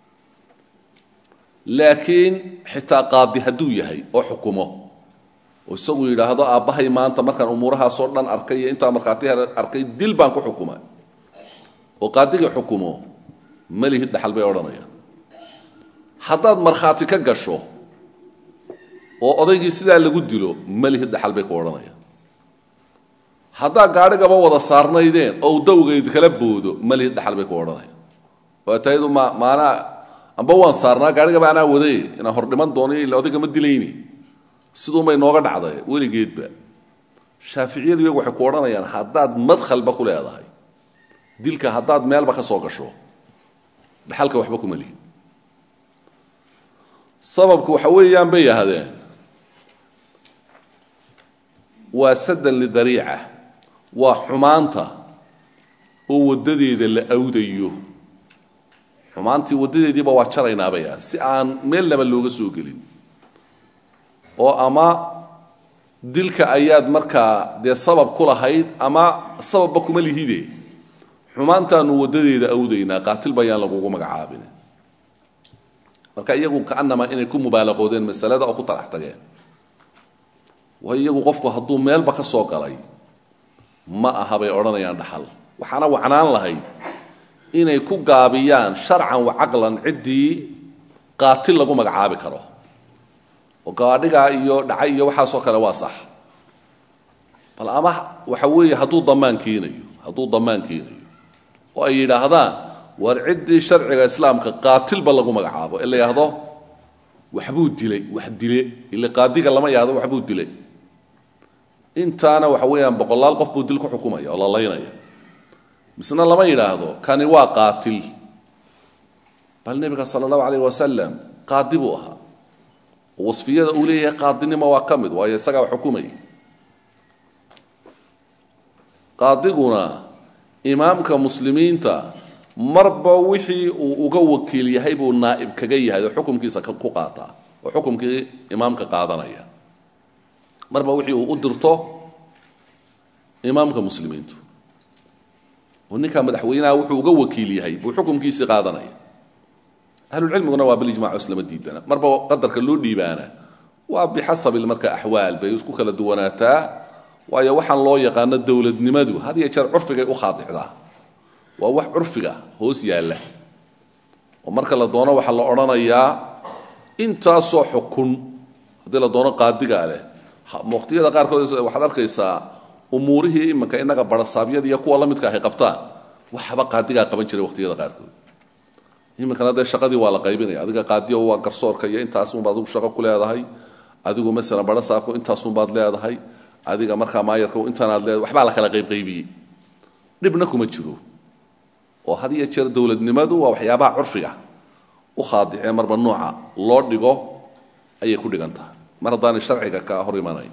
laakiin xitaa qaadi hadduu yahay oo xukumo oo isagu yidhaahdo aabbahay maanta markaan umuurahaasoo dhan arkay iyo intaa markhaati arkay dil baan ku xukumay oo qaadigii xukumo malihid dhaxal bay odhanayaan haddaad markhaati ka gasho oo odaygii sidaa lagu dilo malihid dhaxal bay ku odhanayaan haddaad gaadhigaba wada saarnaydeen oo dawgayd kala boodo malihid dhaxal bay ku odhanayaan waa tayadu ma maanaa amba waan saarnaa gaadhigaba anaa waday inaan hor dhiman doono ila odayga ma dilayni siduunbay nooga dhacday weligeedba shaaficiyadu iyagu waxay ku odhanayaan haddaad madkhalba ku leedahay dilka haddaad meelba ka soo gasho dhaxalka waxba kuma lihin sababku waxa weeyaan bay yahdeen waa sadan lidariica waa xumaanta oo waddadeeda la awdayo xumaantii waddadeediiba waa jaraynaa bay ah si aan meelnaba looga soo gelin oo ama dilka ayaad markaa dee sabab ku lahayd ama sababba kuma lihide xumaantaanu waddadeeda awdaynaa qaatil bayaan lagugu magacaabin marka iyagu kaanamaa inay ku mubaalaqoodeen masalada oo ku talax tageen waayo iyagu qofku hadduu meelba ka soo galay ma aha bay odhanayaan dhaxal waxaana wacnaan lahayd inay ku gaabiyaan sharcan wa caqlan ciddii qaatil lagu magacaabi karo oo gaadhigaa iyo dhacay iyo waxaasoo kale waa sax bal ama waxa weeye hadduu damaan keenayo hadduu damaan keenayo oo ay yidhaahdaan war ciddii sharciga islaamka qaatilba lagu magacaabo ee la yidhaahdo waxbuu dilay wax dile ile qaadiga lama yidhahdo waxbuu dilay intaana waxa weeyaan boqolaal qof buu dil ku xukumaya oo la laynaya misna lama yidhaahdo kani waa qaatil bal nebiga sala allahu alayh wasalam qaadi buu ahaa wasfiyada uu leeyahay qaadinimo waa ka mid waayo isagaa xukumaya qaadiguna imaamka muslimiinta marba wixii uu uga wakiil yahay buu naa'ib kaga yahay oo xukumkiisa ku qaataa oo xukumkii imaamka qaadanaya marba wixii uu u dirto imaamka muslimiintu oo ninkaa madaxweynaha wuxuu uga wakiil yahay buu xukumkiisii qaadanaya ahlulcilmiguna waa bilijmac islama diidana marba qadarka loo dhiibaana waa bixasabi marka axwaal bay isku kala duwanaataa waayo waxaan loo yaqaano dowladnimadu had iyo jeer curfigay u khaadicdaa waa wax curfiga hoos yaalla oo marka la doono waxaa la odhanayaa intaasoo xukun haddii la doono qaadigaa leh waqtiyada qaarkood waxaad arkaysaa umuurihii iminka innaga barasaabyada iyo kuwa la midka ahay qabtaan waxba qaadigaa qaban jiray waqtiyada qaarkood iminkana dee shaqadii waa la qaybinaya adiga qaadiyo waa garsoorka iyo intaasunbaad adigu shaqo ku leedahay adigu masalan barasaabku intaasunbaad leedahay adiga markaa maayarka intaanaad leedahay waxbaa la kala qaybqaybiyey dhibna kuma jiro oo had iyo jeer dowladnimadu waa waxyaabaha curfiga u khaadicee marba nooca loo dhigo ayay ku dhigan tahay mar haddaanay sharciga ka hor imanayn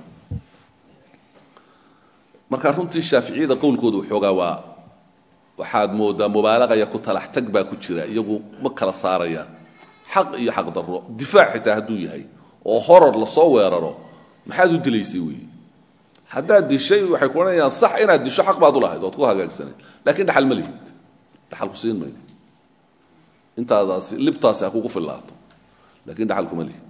marka runtii shaaficiyada qowlkooda waxoogaa waa waxaad moodaa mubaalaqaya ku talax tag baa ku jira iyagu ma kala saarayaan xaq iyo xaq darro difaac xitaa hadduu yahay oo horor lasoo weeraro maxaad u dilaysay weeye haddaad dishay waxay ku odhanayaan sax inaad disho xaq baad u lahayd oad ku hagaagsanayd lakiin dhaxal ma lihid dhaxal ku siin mayno intaadaasi libtaasi ha kugu fillaato lakiin dhaxal kuma lihid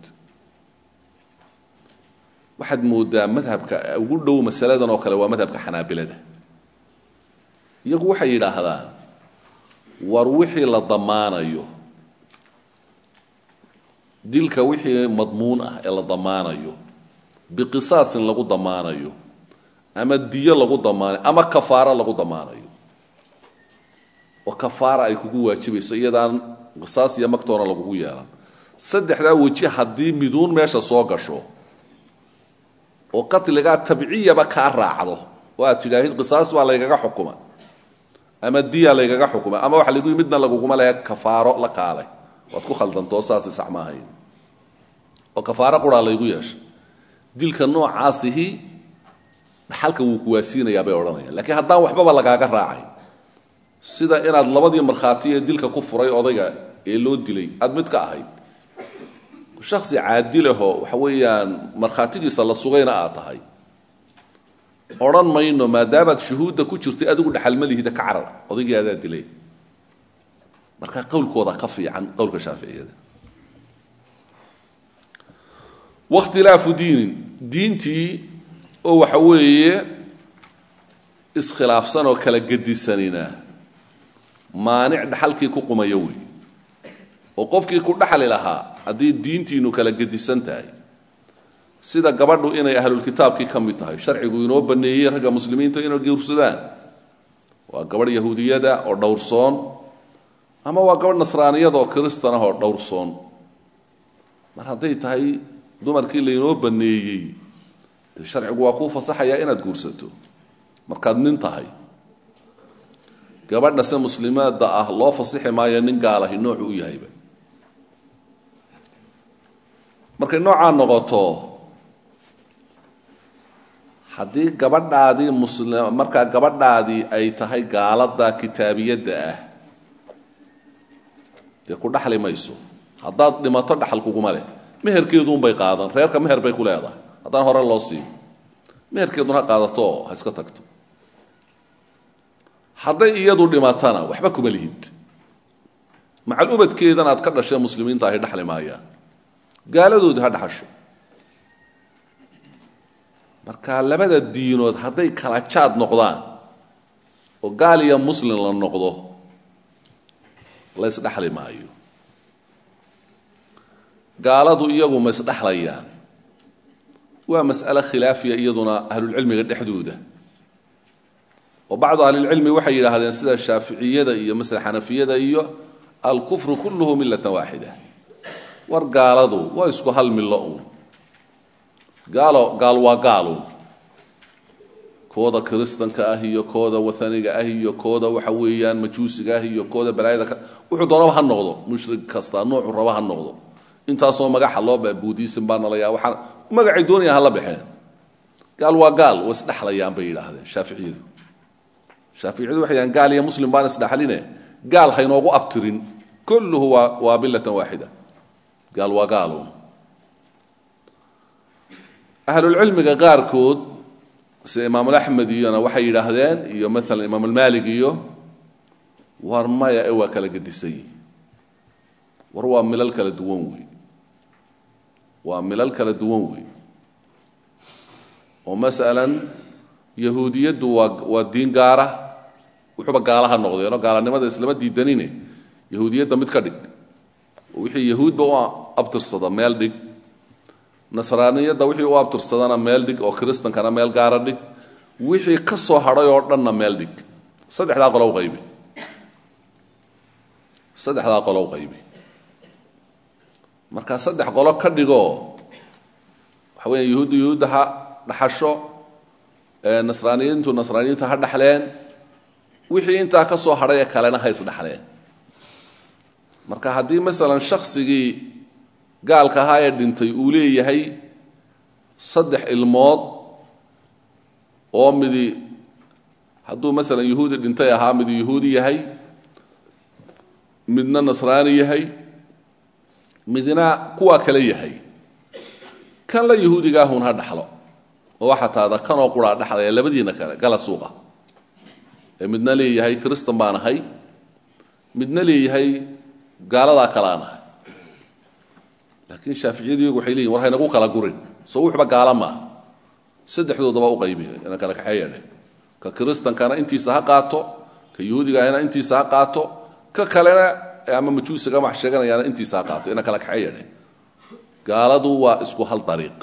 waxaad moodaa madhabka ugu dhow masaladan oo kale waa madhabka xanaabilada iyagu waxay yidhaahdaan war wixii la damaanayo dilka wixii madmuun ah ee la damaanayo biqisaasin lagu damaanayo ama diyo lagu damaanayo ama kafaaro lagu damaanayo oo kafaara ay kugu waajibayso iyadaan qisaas iyo magtoona lagugu yeelan saddexdaa weji haddii miduun meesha soo gasho oo qatligaa tabciyaba kaa raacdo oo aad tidhaahid qisaas baa laygaga xukuma ama diya laygaga xukuma ama waxa lagu midna laguguma lehe kafaaro la kaalay waad ku khaldantoo saasi sax ma ahayn oo kafaaro quraa laygu yeeshay dilka noocaasihi dhaxalka wuu kuwaasiinayaa bay odhanayaan lakiin haddaan waxbaba lagaaga raacayn sida inaad labadii markhaati ee dilka ku furay odayga ee loo dilay aad mid ka ahayd shaksi caadilahoo waxa weeyaan markhaatigiisa la sugayna aad tahay odhan mayno maadaamaad shuhuudda ku jirtay adigu dhaxalma lihida ka carar odaygii adaa dilay marka qowlkooda ka fiican qowlka shaaficiyada wakhtilaafu diinin diintii oo waxa weeye iskhilaafsan oo kala gedisanina maanic dhaxalkii ku qumaya wey oo qofkii ku dhaxli lahaa haddii diintiinu kala gedisan tahay sida gabadhu inay ahlulkitaabkii ka mid tahay sharcigu inoo baneeyey ragga muslimiinta inay guursadaan waa gabadh yahuudiyada oo dhowrsoon ama waa gabadh nasraaniyada oo kristan ah oo dhowrsoon mar hadday tahay dumarkii laynoo baneeyey dee sharcigu waa kuu fasaxayaa inaad guursato markaad nin tahay gabadha se muslimaada ah loo fasixi maayo nin gaalahi noocu u yahayba markay noocaa noqoto haddii gabadhaadii muslim markaa gabadhaadii ay tahay gaalada kitaabiyadda ah dee ku dhaxli mayso haddaad dhimato dhaxal kuguma leh meherkeeduunbay qaadan reerka meher bay ku leedahay haddaan hore loo siiyo meherkeedun ha qaadato ha iska tagto hadday iyadu dhimatana waxba kuma lihid macal ubadkeedan aad ka dhashee muslimiinta ahy dhaxli maayaan gaaladoodi ha dhaxasho marka labada diinood hadday kala jaad noqdaan oo gaal iyo muslim la noqdo la ysdhexli maayo gaaladu iyagu ma isdhexlayaan waa mas'ale khilaafiya iyaduna ahlulcilmiga dhexdooda oo bacdu ahlilcilmi waxay yidhaahdeen sida shaaficiyada iyo masle xanafiyada iyo alkufru kulluhu millatan waaxida war gaaladu waa isku hal millo uun gaalo gaal waa gaaluun kooda kiristanka ah iyo kooda waaniga ah iyo kooda waxa weeyaan majuusiga ah iyo kooda balaayada ka wuxuu doonaba ha noqdo mushrik kasta noocu raba ha noqdo intaasoo magaxa loo baa buudism baa nalayaa waxaa magacay doonayaan hala baxeen gaal waa gaal waa isdhexlayaan bay yidhaahdeen shaaficiyadu shaaficiyadu waxay yidhahdeen gaal iyo muslim baan isdhexline gaal haynoogu abtirin kulluhu waa waa millatan waaxida gaal waa gaaluun ahlulcilmiga qaarkood sida imaamulaxmed iyona waxay yidhaahdeen iyo maalan imaamulmaalik iyo war maya ee waa kala gedisay war waa milal kala duwan wey waa milal kala duwan wey oo masalan yahuudiyaddu waa waa diin gaara wuxuuba gaalaha noqdeenoo gaalanimada islama diidanine yahuudiyadda mid ka dhig oo wixii yahuudba u abtirsada meel dhig nasraaniyadda wixii u abtirsadana meel dhig oo kiristankana meel gaara dhig wixii ka soo hadhay oo dhanna meel dhig saddexdaa qolow qaybi saddexdaa qolow qaybi markaa saddex qolo ka dhigoo waxa weya yahuudda yahuudda ha dhaxasho nasraaniyiintu nasraaniyiintu ha dhaxleen wixii intaa ka soo hadhay ee kalena ha isdhaxleen marka haddii masalan shaksigii gaalka ahaa ee dhintay uu leeyahay saddex ilmood oo midi hadduu masalan yahuudi dhintay ahaa midu yahuudi yahay midna nasraani yahay midna kuwaa kale yahay kan la yahuudigaahun ha dhaxlo oo waxaa taada kanoo quraa dhaxlaya labadiina kale gala suuqa ee midna leeyahay kristan baan ahay midna leeyahay gaaladaa kaleaan ahay laakiin shaaficiyadu iyagu waxay leeyihin war haynagu kala gurin soo wuxuba gaala maaha saddexdoodaba u qaybiya ina kala kaxeeyadhe ka kiristankana intiisa ha qaato ka yahuudigaahina intiisa ha qaato ka kalena ama majuusiga wax sheeganayaana intiisa ha qaato ina kala kaxeeyadhe gaaladu waa isku hal dariiq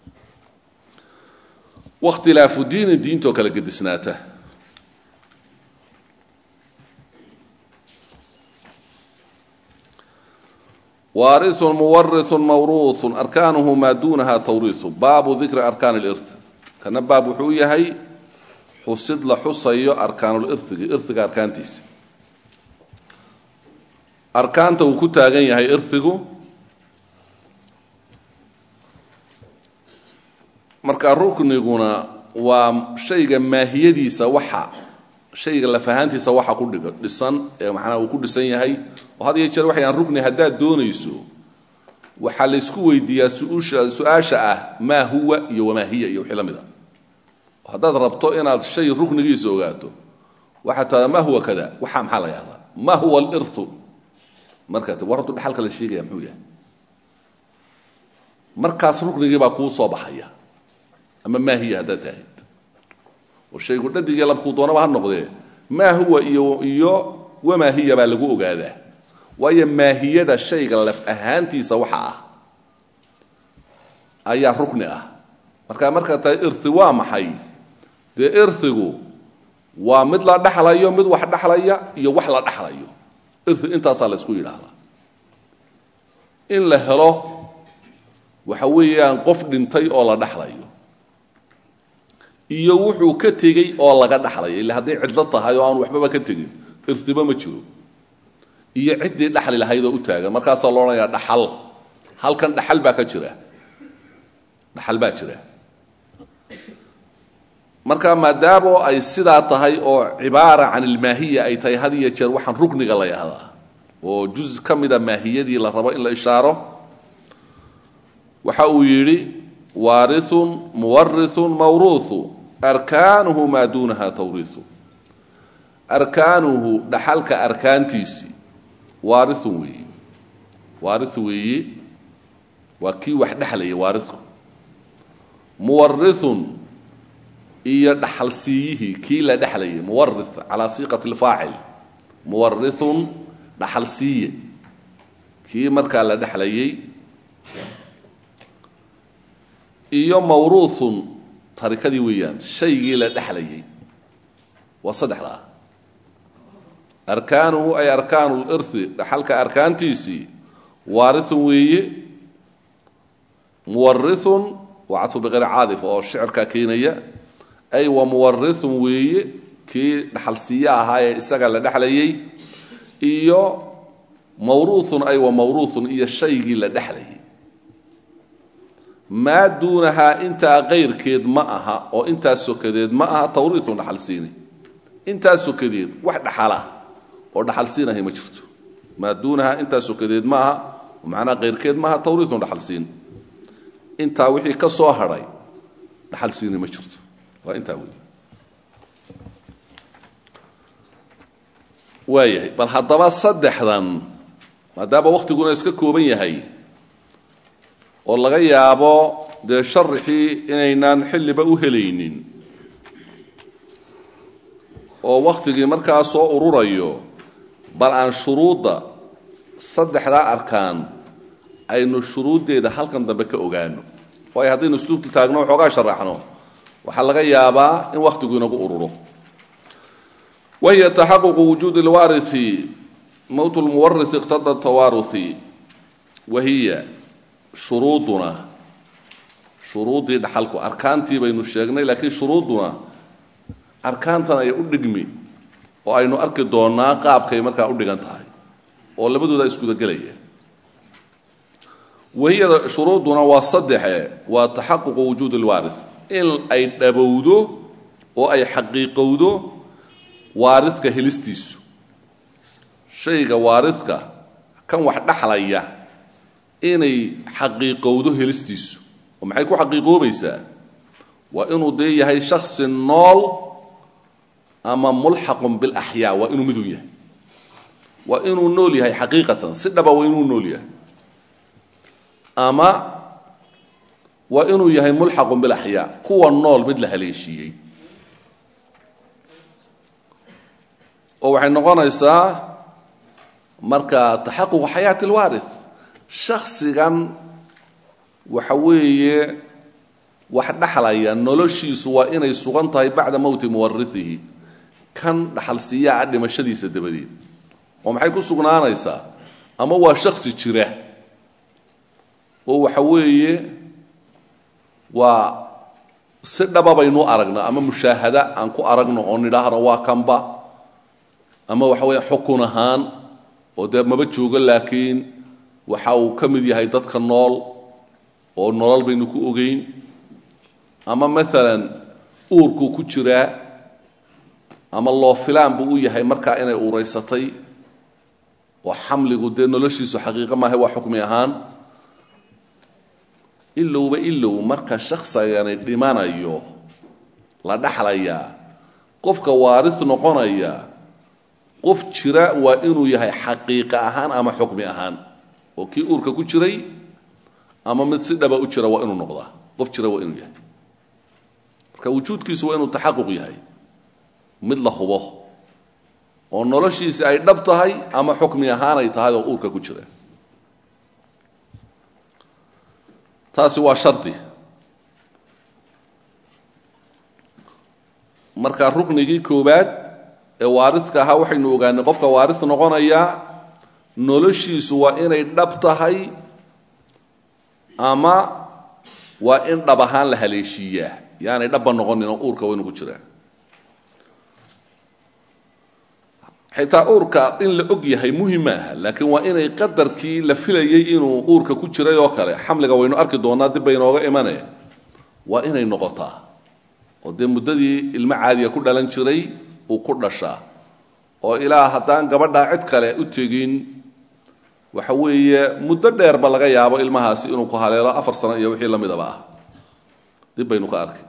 wakhtilaafu diini diintoo kala gedisnaata waariثu muwariثu mawruuثu arkaanuhu maa duunaha tawriiثu baabu dikri arkaan اlirث kana baab wuxuu yahay xusid la xusayo arkaanulirigi iriga arkaantiisa arkaanta uu ku taagan yahay irigu marka rukniguna waa shayga maahiyadiisa waxa shayga lafahaantiisa waxa ku dhig dhisan ee macnaha uu ku dhisan yahay oo had iyo jeer waxayaan rukni haddaad doonayso waxaa laysku weydiiyaa suusha su-aasha ah maa huwa iyo wamaa hiya iyo wixii la mid a haddaad rabto inaad shay ruknigiisa ogaato waxaa tada ma huwa kada waxaa maxaa la yahdaa ma huwa aliru markaa war hortu dhaxalka la sheegaya muxuu yahay markaas ruknigii baa kuu soo baxaya ama maa hiya haddaad taahid oo shaygu dhadigii labkuu doonaba ha noqdee maa huwa iyo iyo wamaahiya baa lagu ogaadaa waayo maahiyada shayga laf ahaantiisa waxa ah ayaa rukni ah marka markaa tahay irhi waa maxay dee irhigu waa mid la dhexlayo mid wax dhexlaya iyo wax la dhexlayo irhi intaasaa la ysku yidhaahdaa in la helo waxa weeyaan qof dhintay oo la dhexlayo iyo wuxuu ka tegey oo laga dhexlayo illa hadday cidlo tahay oo aan waxbaba ka tegin irhiba ma jiro iyo ciddii dhexli lahayd oo u taagan markaasaa lo odhanayaa dhaxal halkan dhaxal baa ka jira dhaxal baa jira marka maadaamo ay sidaa tahay oo cibaara can ilmaahiya ay tahay had iyo jeer waxaan rukniga la yahdaa oo juz ka mida maahiyadii la rabo in la ishaaro waxa uu yidhi waarithun muwarithun mawruuthu arkaanuhu maa duunaha tawriihu arkaanuhu dhaxalka arkaantiisii waarithun weeye waarith weeye waa kii wax dhexlaya waarithku muwarithun iyo dhaxalsiiyihii kii la dhexlayay muwarith calaa siiqati lfaacil muwarithun dhaxalsiiye kii markaa la dhexlayay iyo mawruuthun tarikadii weeyaan shaygii la dhexlayay waa saddexdaa arkaanuhu ay arkaanu lirhi dhaxalka arkaantiisii waarithun weeye muwarithun waa cadfu biqayri caadif oo shicirkaa keenaya ay wa muwarithun weeye kii dhaxalsiiye ahaa ee isaga la dhexlayay iyo mawruuthun ay wa mawruuthun iyo shaygii la dhexlayay maa duunahaa intaa kayrkeed ma aha oo intaa sokadeed ma aha tawriithun dhaxalsiini intaa sokadeed wax dhaxala oo dhaxalsiinahay ma jirto maa duunahaa intaa sokadeed ma aha macnaa kayrkeed ma aha tawriithun dhaxalsiin intaa wixii ka soo hadhay dhaxalsiini ma jirto waa intaa wey waayahay bal haddaba saddexdan maadaama wakhtiguna iska kooban yahay oo laga yaabo dee sharixii inaynaan xilliba u helaynin oo wakhtigii markaa soo ururayo bal aan shuruudda saddexdaa arkaan aynu shuruuddeeda halkan dambe ka ogaano waayo haddaynu isluubta taagno waxoogaa sharaxno waxaa laga yaabaa in wakhtigu inagu ururo wahiya taxaququ wujuudi اlwaariثi mowt اlmuwariث iqtada tawaaruثi wahiya shuruuduna shuruuddii dhaxalku arkaantii baynu sheegnay laakiin shuruudduna arkaantan ay u dhigmi oo aynu arki doonnaa qaabkay markaa u dhigan tahay oo labadooda isgudagelaya wahiya shuruuduna waa saddexe waa taxaququ wujuudi اlwaariث in ay dhabowdo oo ay xaqiiqowdo waaridka helistiisu shayga waaridka kan wax dhaxlaya inay xaqiiqowdo helistiisu oo maxay ku xaqiiqoobaysaa waa inuu dee yahay shaksi nool ama mulxaqun bilaxyaa waa inuu midun yahay waa inuu nool yahay xaqiiqatan si dhaba waa inuu nool yahay ama waa inuu yahay mulxaqun bilaxyaa kuwa nool mid la haleeshiiyey oo waxay noqonaysaa marka taxaququ xayaati alwaarith shaksigan waxa weeye wax dhaxlaya noloshiisu waa inay sugan tahay bacda mowti muwarihihi kan dhaxalsiiyaha dhimashadiisa dabadeed oo maxay ku sugnaanaysaa ama waa shaksi jira oo waxa weeye waa si dhaba baynu aragna ama mushaahada aan ku aragno oo nidhaahno waa kanba ama waxa weya xukun ahaan oo dee maba joogo laakiin waxa uu ka mid yahay dadka nool oo nolol baynu ku ogeyn ama maalan uurkuu ku jiraa ama loo filaan buu u yahay markaa inay uuraysatay oo xamligu dee noloshiisu xaqiiqo maaha waa xukmi ahaan ilowba ilow marka shaksigani dhimanayo la dhaxlayaa qofka waaris noqonaya qof jira waa inuu yahay xaqiiqa ahaan ama xukmi ahaan oo kii uurka ku jiray ama mid si dhaba u jira waa inuu noqdaa qof jira waa inuu yahay marka wujuudkiisu waa inuu taxaquq yahay mid la hubo oo noloshiisi ay dhab tahay ama xukmi ahaan ay tahay oo uurka ku jira taasi waa shardi marka ruknigii koowaad ee waaridka ahaa waxaynu ogaanay qofka waarid noqonayaa noloshiisu waa inay dhab tahay ama waa in dhab ahaan la haleeshiiyaa yaanay dhabba noqonin oo uurka waynu ku jiraa xitaa uurka in la og yahay muhim maaha laakiin waa inay qadarkii la filayay inuu uurka ku jiray oo kale xamliga waynu arki doonaa dib bay inooga imane waa inay noqotaa oo dee muddadii ilmo caadiya ku dhalan jiray uu ku dhashaa oo ilaa haddaan gabadhaa cid kale u tegin waxa weeye muddo dheerba laga yaabo ilmahaasi inuu ku haleelo afar sano iyo wixii la midaba ah dib baynu ka arkay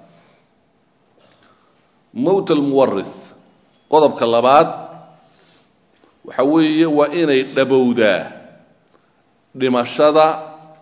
mowt almuwarith qodobka labaad waxa weeye waa inay dhabowdaa dhimashada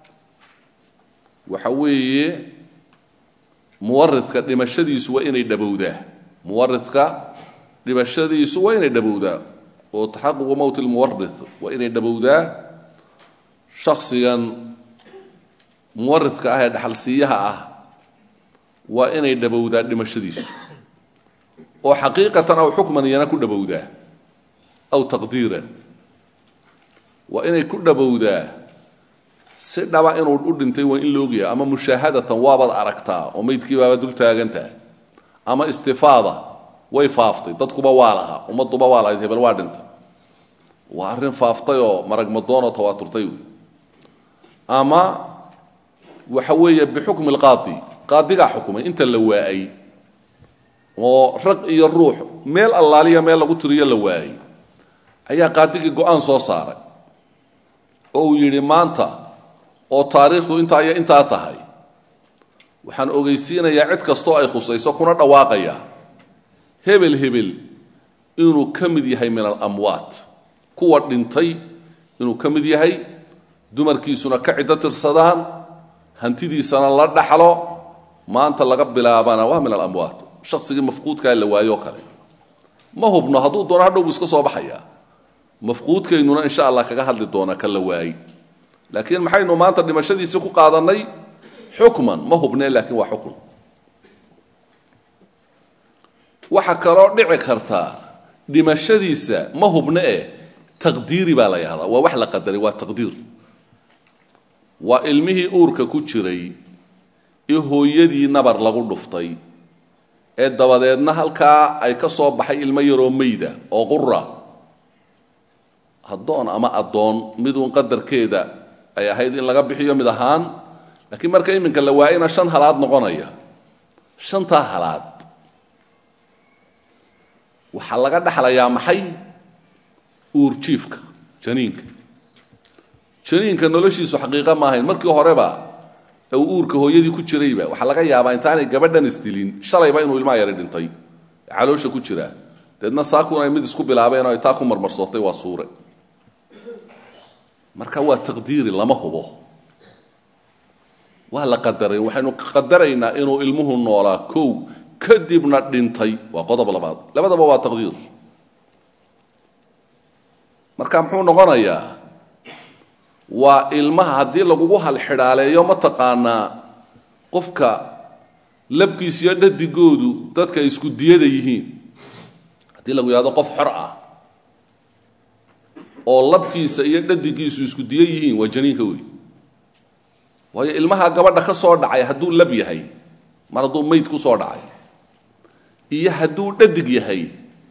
waxa weeye muwaridka dhimashadiisu waa inay dhabowdaa muwaridka dhimashadiisu waa inay dhabowdaa oo taxaququ mowt lmuwarith waa inay dhabowdaa shaksigan muwaridka ah ee dhaxalsiiyaha ah waa inay dhabowdaa dhimashadiisu oo xaqiiqatan aw xukman iyana ku dhabowdaa aw taqdiiran waa inay ku dhabowdaa si dhaba inuu u dhintay waa in laogyahay ama mushaahadatan waabaad aragtaa oo meydkii baaba dul taagantaha ama istifaada way faaftay dadkuba waa lahaa ummadduba waa lahayd hebel waa dhintay waa arrin faaftay oo maragmadoonoo tawaaturtay wey ama waxa weeye bixukmi alqaadi qaadigaa xukumay inta la waayay oo rag iyo ruux meel allaaliya meel lagu tiriyo la waayay ayaa qaadigii go-aan soo saaray oo uu yidhi maanta oo taariikhdu intaa iyo intaa tahay waxaan ogeysiinayaa cid kastoo ay khusayso kuna dhawaaqaya hebel hebel inuu ka mid yahay min alamwaat kuwa dhintay inuu ka mid yahay dumarkiisuna ka ciddo tirsadaan hantidiisana la dhaxlo maanta laga bilaabana waa min alamwaat shaqsigii mafquudkaa la waayo kale ma hubno hadduu doono hadhow buu iska soo baxayaa mafquudkaynuna insha allah kaga hadli doona ka la waayey laakiin maxaynu maanta dhimashadiisii ku qaadannay xukman ma hubne laakiin waa xukun waxaa kaloo dhici kartaa dhimashadiisa ma hubne eh taqdiiri baa la yahdaa waa wax la qadaray waa taqdiir waa ilmihii uurka ku jiray ee hooyadii nabar lagu dhuftay ee dabadeedna halkaa ay ka soo baxay ilmo yaroo meyda oo qura addoon ama addoon miduun qadarkeeda ay ahayd in laga bixiyo mid ahaan laakiin marka iminka la waayana shan halaad noqonaya shantaa halaad waxaa laga dhexlayaa maxay uurjiifka janiinka janiinka noloshiisu xaqiiqa ma ahayn markii horeba uu uurka hooyadii ku jirayba waxaa laga yaabaa intaanay gabadhan isdilin shalayba inuu ilmaha yari dhintay caloosha ku jiraa deedna saakun ay mid isku bilaabeen oo ay taa ku marmarsootay waa suure marka waa taqdiiri lama hubo waa la qadaray waxaynu qadaraynaa inuu ilmuhu noolaa kow kadibna dhintay waa qodob labaad labadaba waa taqdiir marka muxuu noqonayaa waa ilmaha haddii lagugu halxidhaaleeyo mataqaanaa qofka labkiis iyo dhadigoodu dadka ay isku diyada yihiin haddii lagu yahdo qof xor ah oo labkiisa iyo dhadigiisu isku diyo yihiin waa janiinka wey waayo ilmaha gabadha ka soo dhacay hadduu lab yahay mar hadduu mayd ku soo dhacay iyo hadduu dhadig yahay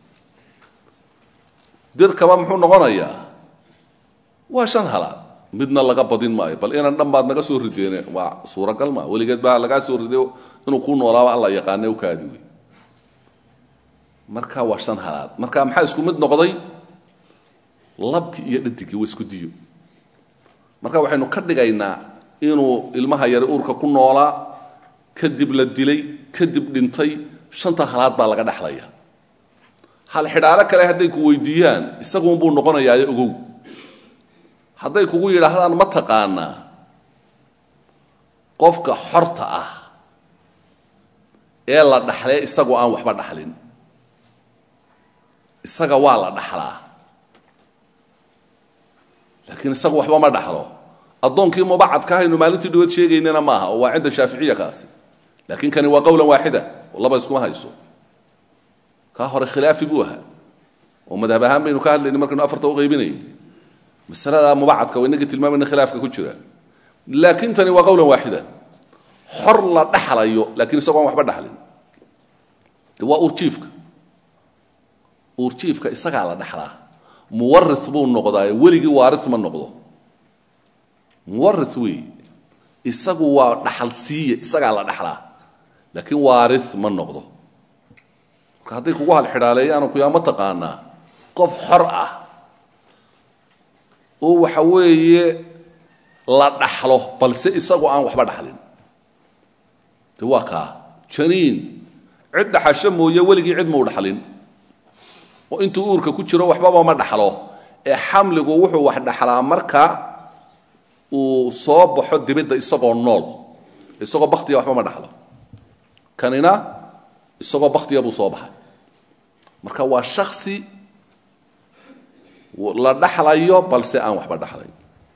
dirkaba muxuu noqonayaa waa shan halaad midna laga badin maayo bal inan dhan baad naga soo rideene waa suuragal maa weligeed baa lagaa soo riday inuu kuu noolaaba alla yaqaane u kaadi wey marka waa shan halaad marka maxaa isku mid noqday labki iyo dhadigii waa isku diyo marka waxaynu ka dhigaynaa inuu ilmaha yari uurka ku noolaa kadib la dilay kadib dhintay shanta halaad baa laga dhexlaya hal xidhaalo kale hadday ku weydiiyaan isaguunbuu noqonayaayo ogow hadday kugu yidhaahdaan ma taqaanaa qofka xorta ah ee la dhaxlee isagoo aan waxba dhaxlin isaga waa la dhaxlaa laakiin isagu waxba ma dhaxlo addoonkii mubacadka ahaynu maalintii dhawood sheegaynana maaha oo waa cinda shaaficiya kaasi laakiin kani waa qowlan waaxida oo laba iskuma hayso kaa hore khilaafi buu ahaa oo madhab ahaan baynu ka hadlayna markaynu afarta u qaybinayn masalada mubacadka waa inagii tilmaamayna khilaafka ku jira laakiin tani waa qowlan waaxida xor la dhaxlayo laakiin isagoo aan waxba dhaxlin de waa uurjiifka uurjiifka isagaa la dhaxlaa muwari buu noqdaaye weligii waari ma noqdo muwari wey isagu waa dhaxal siiye isagaa la dhaxlaa laakiin waari ma noqdo marka hadday kugu halxidhaaleeyaano kuyaama taqaanaa qof xor ah oo waxa weeye la dhaxlo balse isagu aan waxba dhaxlin de waa kaa janiin cid dhaxasho mooye weligii cid muu dhaxlin oo intuu uurka ku jiro waxbaba ma dhaxlo ee xamligu wuxuu wax dhaxlaa marka uu soo baxo dibidda isagoo nool isagoo baktiga waxba ma dhaxlo kanina isagoo baktiga buu soo baxay marka waa shaksi la dhaxlayo balse aan waxba dhaxlayn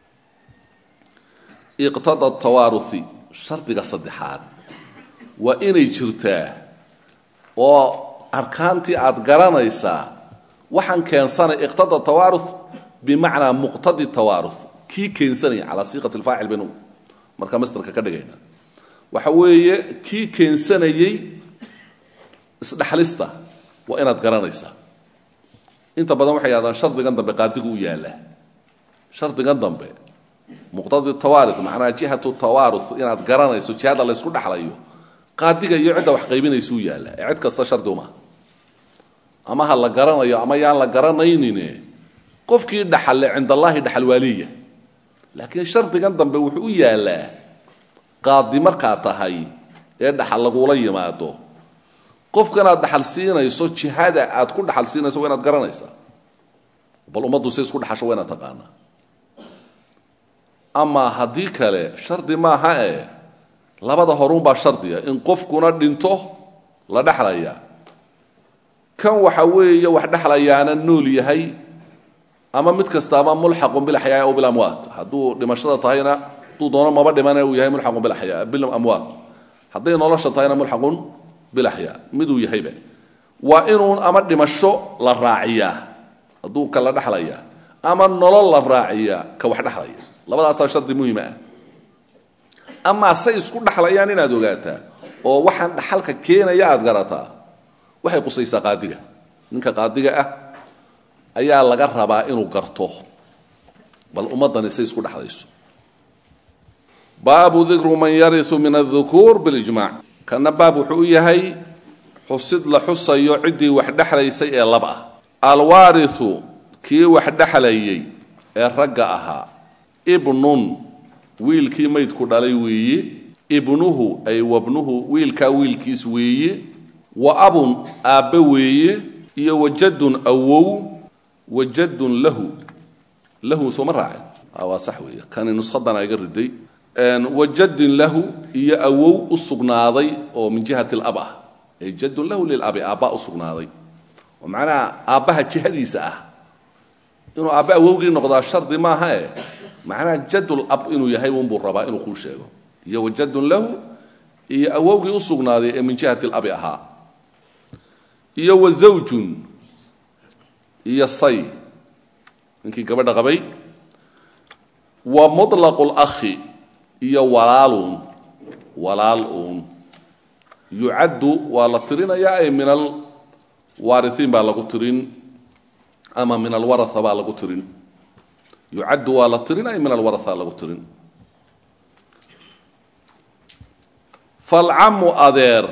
iqtada tawaaruhi shardiga saddexaad waa inay jirtaa oo arkaantii aad garanaysaa waxaan keensanay iqtada tawaaruh bimacnaa muqtadi tawaaruh kii keensanaya calaa siiqat alfaacil baynu markaa masdarka ka dhigayna waxa weeye kii keensanayey isdhexlista waa inaad garanaysaa inta badan waxay yidhahdaan shardigan dambe qaadigu u yaallaa shardigan dambe muqtadi tawaarih macnaa jihatu tawaaruh inaad garanayso jihada laysku dhexlayo qaadiga iyo cidda wax qaybinaysuu yaallaa ee cid kasta shardi uma ama ha la garanayo ama yaan la garanaynine qofkii dhaxalle cindallaahi dhaxal waaliya laakiin shardigan dambe wuxuu u yaallaa qaadi markaa tahay ee dhaxal lagula yimaado qofkanaad dhaxal siinayso jihada aad ku dhaxal siinayso waa inaad garanaysaa bal ummaddu si isku dhaxasho waa inaad taqaanaa ama haddii kale shardi maaha ee labada horuunbaa shardiga in qofkuna dhinto la dhexlaya kan waxa weeye wax dhexlayaana nool yahay ama mid kastaaba mulxaqun bilaxyaa aw bilamwaat hadduu dhimashada tahayna hadduu doono maba dhimane uu yahay mulxaqun bilaxyaa bilamwaat hadday nolosha tahayna mulxaqun bilaxyaa miduu yahayba waa inuun ama dhimasho la raaciyaa hadduu ka la dhexlaya ama nolol la raaciyaa ka wax dhexlaya labadaasaa shardi muhiima ah amaa say isku dhexlayaan inaad ogaataa oo waxaan dhaxalka keenaya aad garataa waxay qusaysaa qaadiga ninka qaadiga ah ayaa laga rabaa inuu garto bal ummaddani say isku dhexlayso baabu dikru man yariu min adukuur bilijmac kana baab wuxuu u yahay xusid la xusayo ciddii wax dhexlaysay ee lab ah alwaariu kii wax dhexlayay ee ragga ahaa ibnun wiilkii maydku dhalay weeye ibnuhu ay wabnuhu wiilkaa wiilkiis weeye wa abun aabbe weeye iyo wajadun awow wajadun lahu lahu sooma raacin waa sax weeye kani nuskhadana iga riday wajadin lahu iyo awow u sugnaaday oo min jihati lab ah ay jadun lahu lilabi aabbaa u sugnaaday oo macnaha aabbaha jihadiisa ah inuu aabbe awowgii noqdaa shardi maaha e macnaha jadul ab inuu yahay unbuu rabaa inuu kuu sheego iyo wajadun lahu iyo awowgii u sugnaaday ee min jihati labi ahaa iyo wa zawjun iyo say ninkii gabadha qabay wa muطlaqu lakhi iyo walaaluun walaal uun yucaddu waa la tirinayaa ay min alwaariiin baa lagu tirin ama min alwaraa baa lagu tirin yucaddu waa la tirin ay min alwaraa lagu tirin falcamu adeer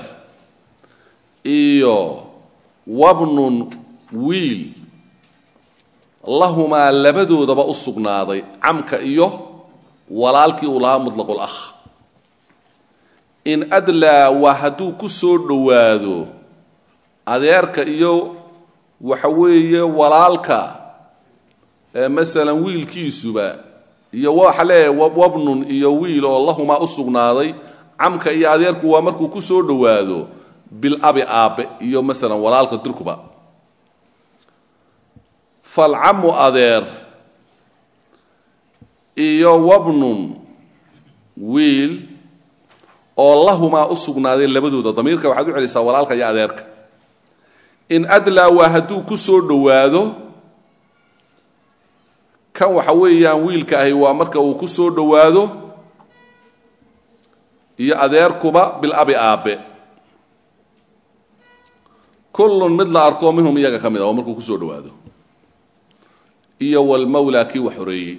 iyo wabnun wiil lahumaa labadoodaba u sugnaaday camka iyo walaalkii uu lahaa muطlaqu lakh in adlaa waa hadduu ku soo dhowaado adeerka iyo waxa weeye walaalka masalan wiilkiisuba iyo waxa leeyahay wabnun iyo wiil oo lahumaa u sugnaaday camka iyo adeerku waa markuu ku soo dhowaado bilabi aabe iyo masalan walaalka dirkuba falcamu adeer iyo wabnun wiil oo lahumaa u sugnaaday labadooda damiirka waxaad u celisaa walaalka iyo adeerka in adlaa waa hadduu ku soo dhowaado kan waxa weeyaan wiilka ahi waa marka uu ku soo dhowaado iyo adeerkuba bilabi aabe kullun mid la arkoo minhum iyaga ka mid a oo markuu ku soo dhowaado iyo walmawlaa kii wax horeeyey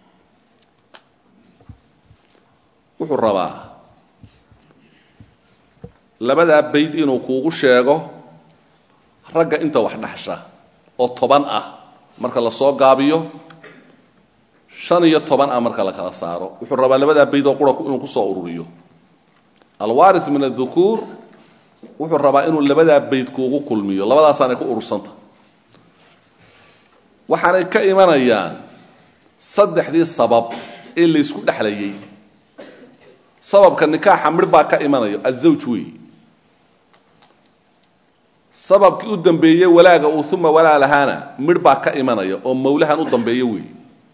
wuxuu rabaa labadaa bayd inuu kuugu sheego ragga inta wax dhaxsha oo toban ah marka la soo gaabiyo shan iyo toban ah marka la kala saaro wuxuu rabaa labadaa bayd oo qura inuu ku soo ururiyo alwaari min adhukuur wuxuu rabaa inuu labadaa bayd kuugu kulmiyo labadaasaanay ku urursanta waxaanay ka imanayaan saddexdii sabab ee laysku dhexlayay sababka nikaaxa midh baa ka imanaya azawj wey sababkii u dambeeyey walaaga uu uma walaa lahaana midh baa ka imanaya oo mawlahan u dambeeya wey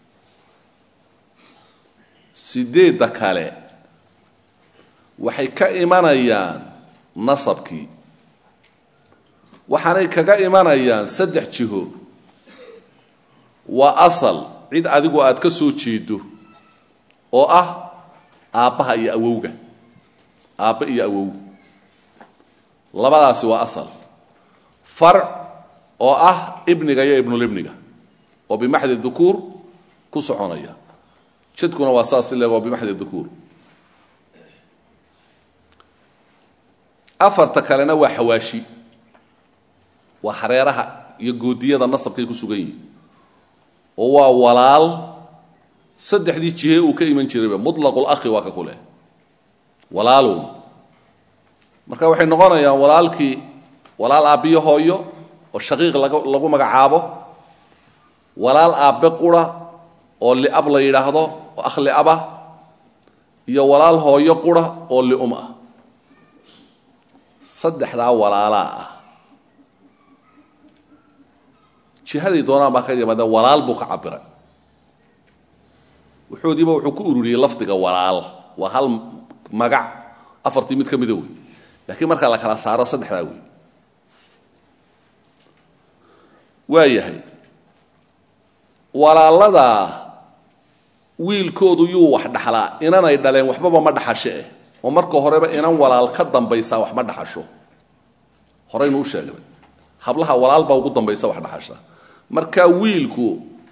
sideedda kale waxay ka imanayaan nasabkii waxaanay kaga imanayaan saddex jiho waa asal cid adigu aad ka soo jeedo oo ah aabbaha iyo awowga aabba iyo awowga labadaasi waa asal farc oo ah ibniga iyo ibnulibniga oo bimaxdi dukuur ku soconaya jadkuna waa saas ileg oo bimaxdi dukuur afarta kalena waa xawaashi waa hareeraha iyo goodiyada nasabkay ku sugan yihin oo waa walaal saddexdii jihe uu ka iman jirayba mutlaqu lakhi waa ka ku leh walaalow marka waxay noqonayaan walaalkii walaal aabbiyo hooyo oo shaqiiq lagu magacaabo walaal aabbe qura oo liab la yidhaahdo oo akh liabah iyo walaal hooyo qura oo lium ah saddexdaa walaalaa ah jihaday doonaan baa ka yimaadeen walaal buu ka cabiray wuxuodiiba wuxuu ku ururiyey lafdiga walaal waa hal magac afartii mid ka mida wey laakiin markaa la kala saaro saddexdaa wey waa yahay walaaladaa wiilkoodu yuu wax dhaxlaa inanay dhaleen waxbaba ma dhaxashe eh oo marka horeba inan walaal ka dambaysaa wax ma dhaxasho horaynu u sheegnay hablaha walaal baa ugu dambaysa wax dhaxasha marka wiilku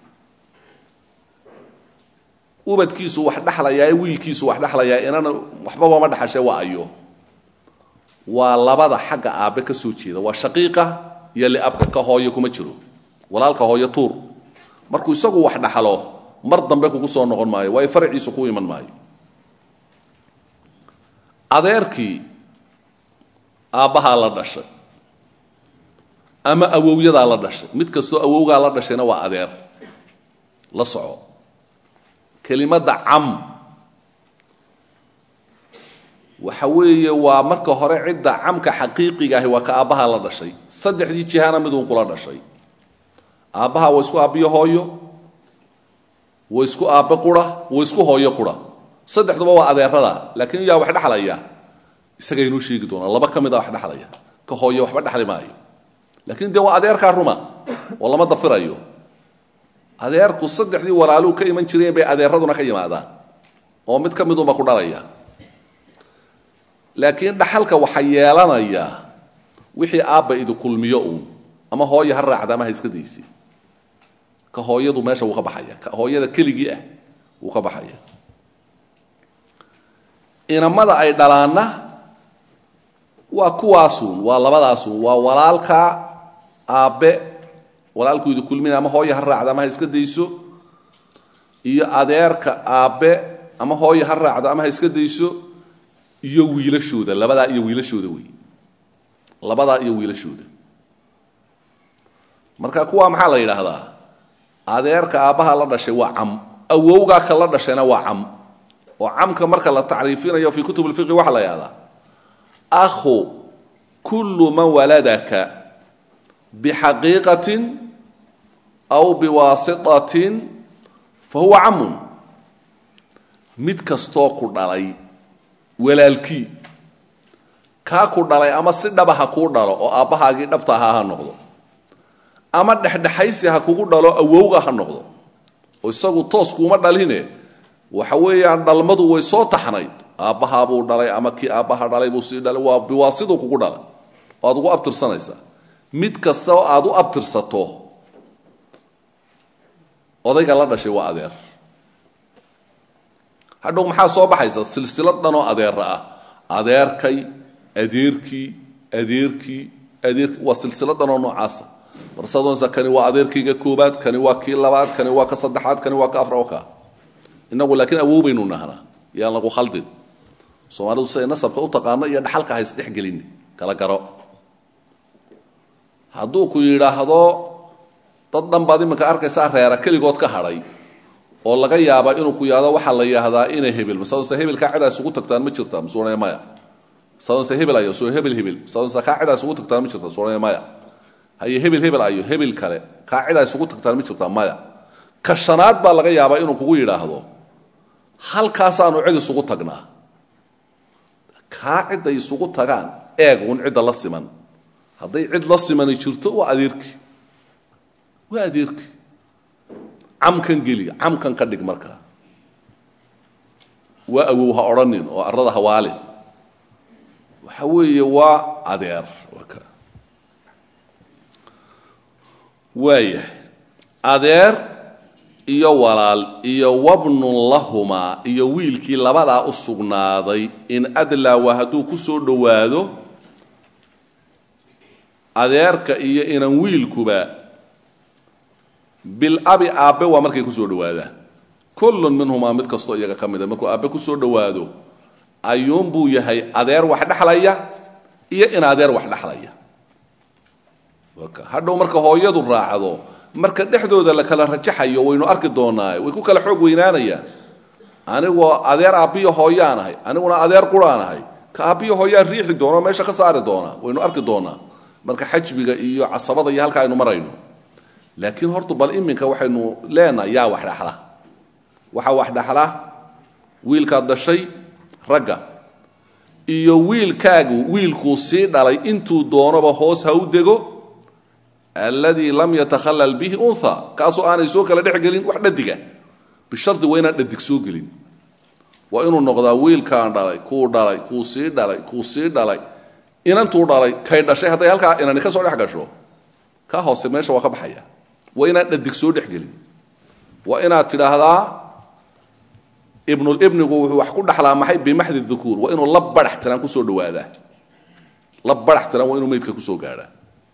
ubadkiisu wax dhexlayaa wiilkiisu wax dhexlayaa inana waxbaba ma dhaxashe waa ayo waa labada xagga aabbe ka soo jeeda waa shaqiiqa iyo liabka ka hooyo kuma jiro walaalka hooyo tuur markuu isagu wax dhaxlo mar dambe kugu soo noqon maayo waayo faraciisu ku iman maayo adeerkii aabbahaa la dhashay ama awowyadaa la dhashay mid kastoo awowgaa la dhashayna waa adeer la soco kelimadda cam waxa weeye waa marka hore cidda camka xaqiiqiga ahi waa ka aabbahaa la dhashay saddexdii jihana miduun kula dhashay aabbaha waa isku aabbiyo hooyo waa isku aabbe qura waa isku hooyo qura saddexduba waa adeerada laakiin yaa wax dhexlaya isaga inoo sheegi doonaa laba ka mid a wax dhexlaya ka hooyo waxba dhexli maayo laakiin dee waa adeerkaa ruma oo lama dafirayo adeerku saddexdii walaaluu ka iman jireen bay adeeraduna ka yimaadaan oo mid ka midunba ku dhalaya laakiin dhaxalka waxa yeelanaya wixii aabba idi kulmiyo uun ama hooyo ha raacda ama ha iska daysi ka hooyadu meesha wuu ka baxaya ka hooyada keligii ah wuu ka baxaya inamada ay dhalaanna waa kuwaasuun waa labadaasuun waa walaalka aabbe walaalku idi kulmina ama hooyo ha raacdo ama ha iska dayso iyo adeerka aabbe ama hooyo ha raacdo ama ha iska dayso iyo wiilashooda labadaa iyo wiilashooda wey labadaa iyo wiilashooda marka kuwaa maxaa la yidhaahdaa adeerka aabbaha la dhashay waa cam awowgaa ka la dhashayna waa cam oo camka marka la tacriifinayo fi kutub lfiqi waxaa la yidhahdaa akhu kullu man waladaka bixaqiiqatin aw biwaasitatin fa huwa camun mid kastoo ku dhalay walaalkii kaa ku dhalay ama si dhaba ha kuu dhalo oo aabbahaagii dhabta ahaa ha noqdo ama dhexdhexaysi ha kugu dhalo awowga ha noqdo oo isagu toos kuuma dhaline waxa weeyaan dhalmadu way soo taxnayd aabbahaabuu dhalay ama kii aabbaha dhalay buu sii dhalay waa biwaasiduu kugu dhalay oo aad ugu abtirsanaysaa mid kasta oo aad u abtirsato odayga la dhashay waa adeer hadhow maxaa soo baxaysa silsilad dhanoo adeera ah adeerkay adeerkii adeerkii adeerkii waa silsilad dhanoo noocaasa marsadoonsa kani waa adeerkayga koobaad kani waa kii labaad kani waa ka saddexaad kani waa ka afra oo kaa inagu laakiin awow baynu nahnaa yaan lagu khaldin soomaalidu siday nasabka u taqaano iyo dhaxalka ha isdhexgelin kala garo hadduu ku yidhaahdo dad dhan baad iminka arkaysaa reera keligood ka hadhay oo laga yaaba inuu ku yahdo waxaa la yahdaa inay hebel masadonse hebelkaa cidaa isugu tagtaan ma jirta masuunaya maya masadonse hebel ayo soo hebel hebel masadonse kaa cidaa isugu tagtaan ma jirta masuunaya maya haye hebel hebel ayo hebel kale kaa cidaa isugu tagtaan ma jirta maya ka shanaad baa laga yaabaa inuu kugu yidhaahdo halkaasaanu cid isugu tagnaa kaa cidday isugu tagaan eeg uun cidda la siman hadday cid la simani jirto waa adeerkii waa adeerkii camkan geli camkan ka dhig markaa waa awow ha odhanin oo arrada hawaale waxa weeye waa adeer waayahay adeer iyo walaal iyo wabnun lahumaa iyo wiilkii labadaa u sugnaaday in adlaawa hadduu ku soo dhowaado adeerka iyo inan wiilkuba bilabi aabbe waa markay ku soo dhowaadaan kullun minhumaa mid kastoo iyaga ka mida markuu aabbe ku soo dhowaado ayuunbuu yahay adeer wax dhexlaya iyo in adeer wax dhexlaya hadhow marka hooyadu raacdo marka dhexdooda la kala rajaxayo waynu arki doonaaye way ku kala xoog weynaanayaan anigoo adeer aabbiyo hooyaan ahay aniguna adeer quraan ahay ka aabbiyo hooyaan riixi doonao meesha ka saari doonaa waynu arki doonaa marka xajbiga iyo casabada iyo halka aynu marayno laakiin horta bal iminka waxaynu leenahay yaa wax dhexla waxaa wax dhexla wiilkaad dhashay ragga iyo wiilkaagu wiilkuu sii dhalay intuu doonoba hoos ha u dego alladii lam yatakhallal bihi unha kaasoo aanay soo kala dhex gelin wax dhadiga bishardi waa inaan dhadig soo gelin waa inuu noqdaa wiilkaan dhalay kuu dhalay kuu sii dhalay kuu sii dhalay inantuu dhalay kay dhashay hadday halkaa inani ka soo dhex gasho ka hoose meesha waa ka baxaya waa inaan dhadig soo dhexgelin waa inaad tidhaahdaa ibnulibnigu wuxuu wax ku dhaxlaa maxay bimaxdi dukuur waa inuu la barax tiraan kusoo dhawaadaa la barax tiraan waa inuu meydka kusoo gaadhaa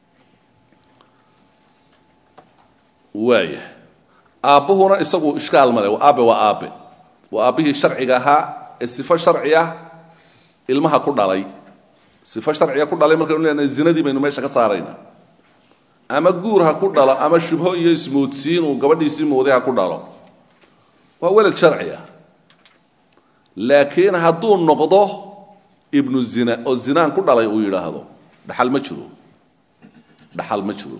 waaya aabbuhuna isagu ishkaal male aabe waa aabe waa aabbihii sharciga ahaa ee sifo sharci ah ilmaha ku dhalay sifo sharciga ku dhalay markaynu leenahay zinadii baynu meesha ka saaraynaa ama guur ha ku dhalo ama shubho iyo ismoodsiin uu gabadhiisii mooday ha ku dhalo waa welad sharci ah laakiin hadduu noqdo ibnu zina oo zinaan ku dhalay uu yidhaahdo dhaxal ma jiro dhaxal ma jiro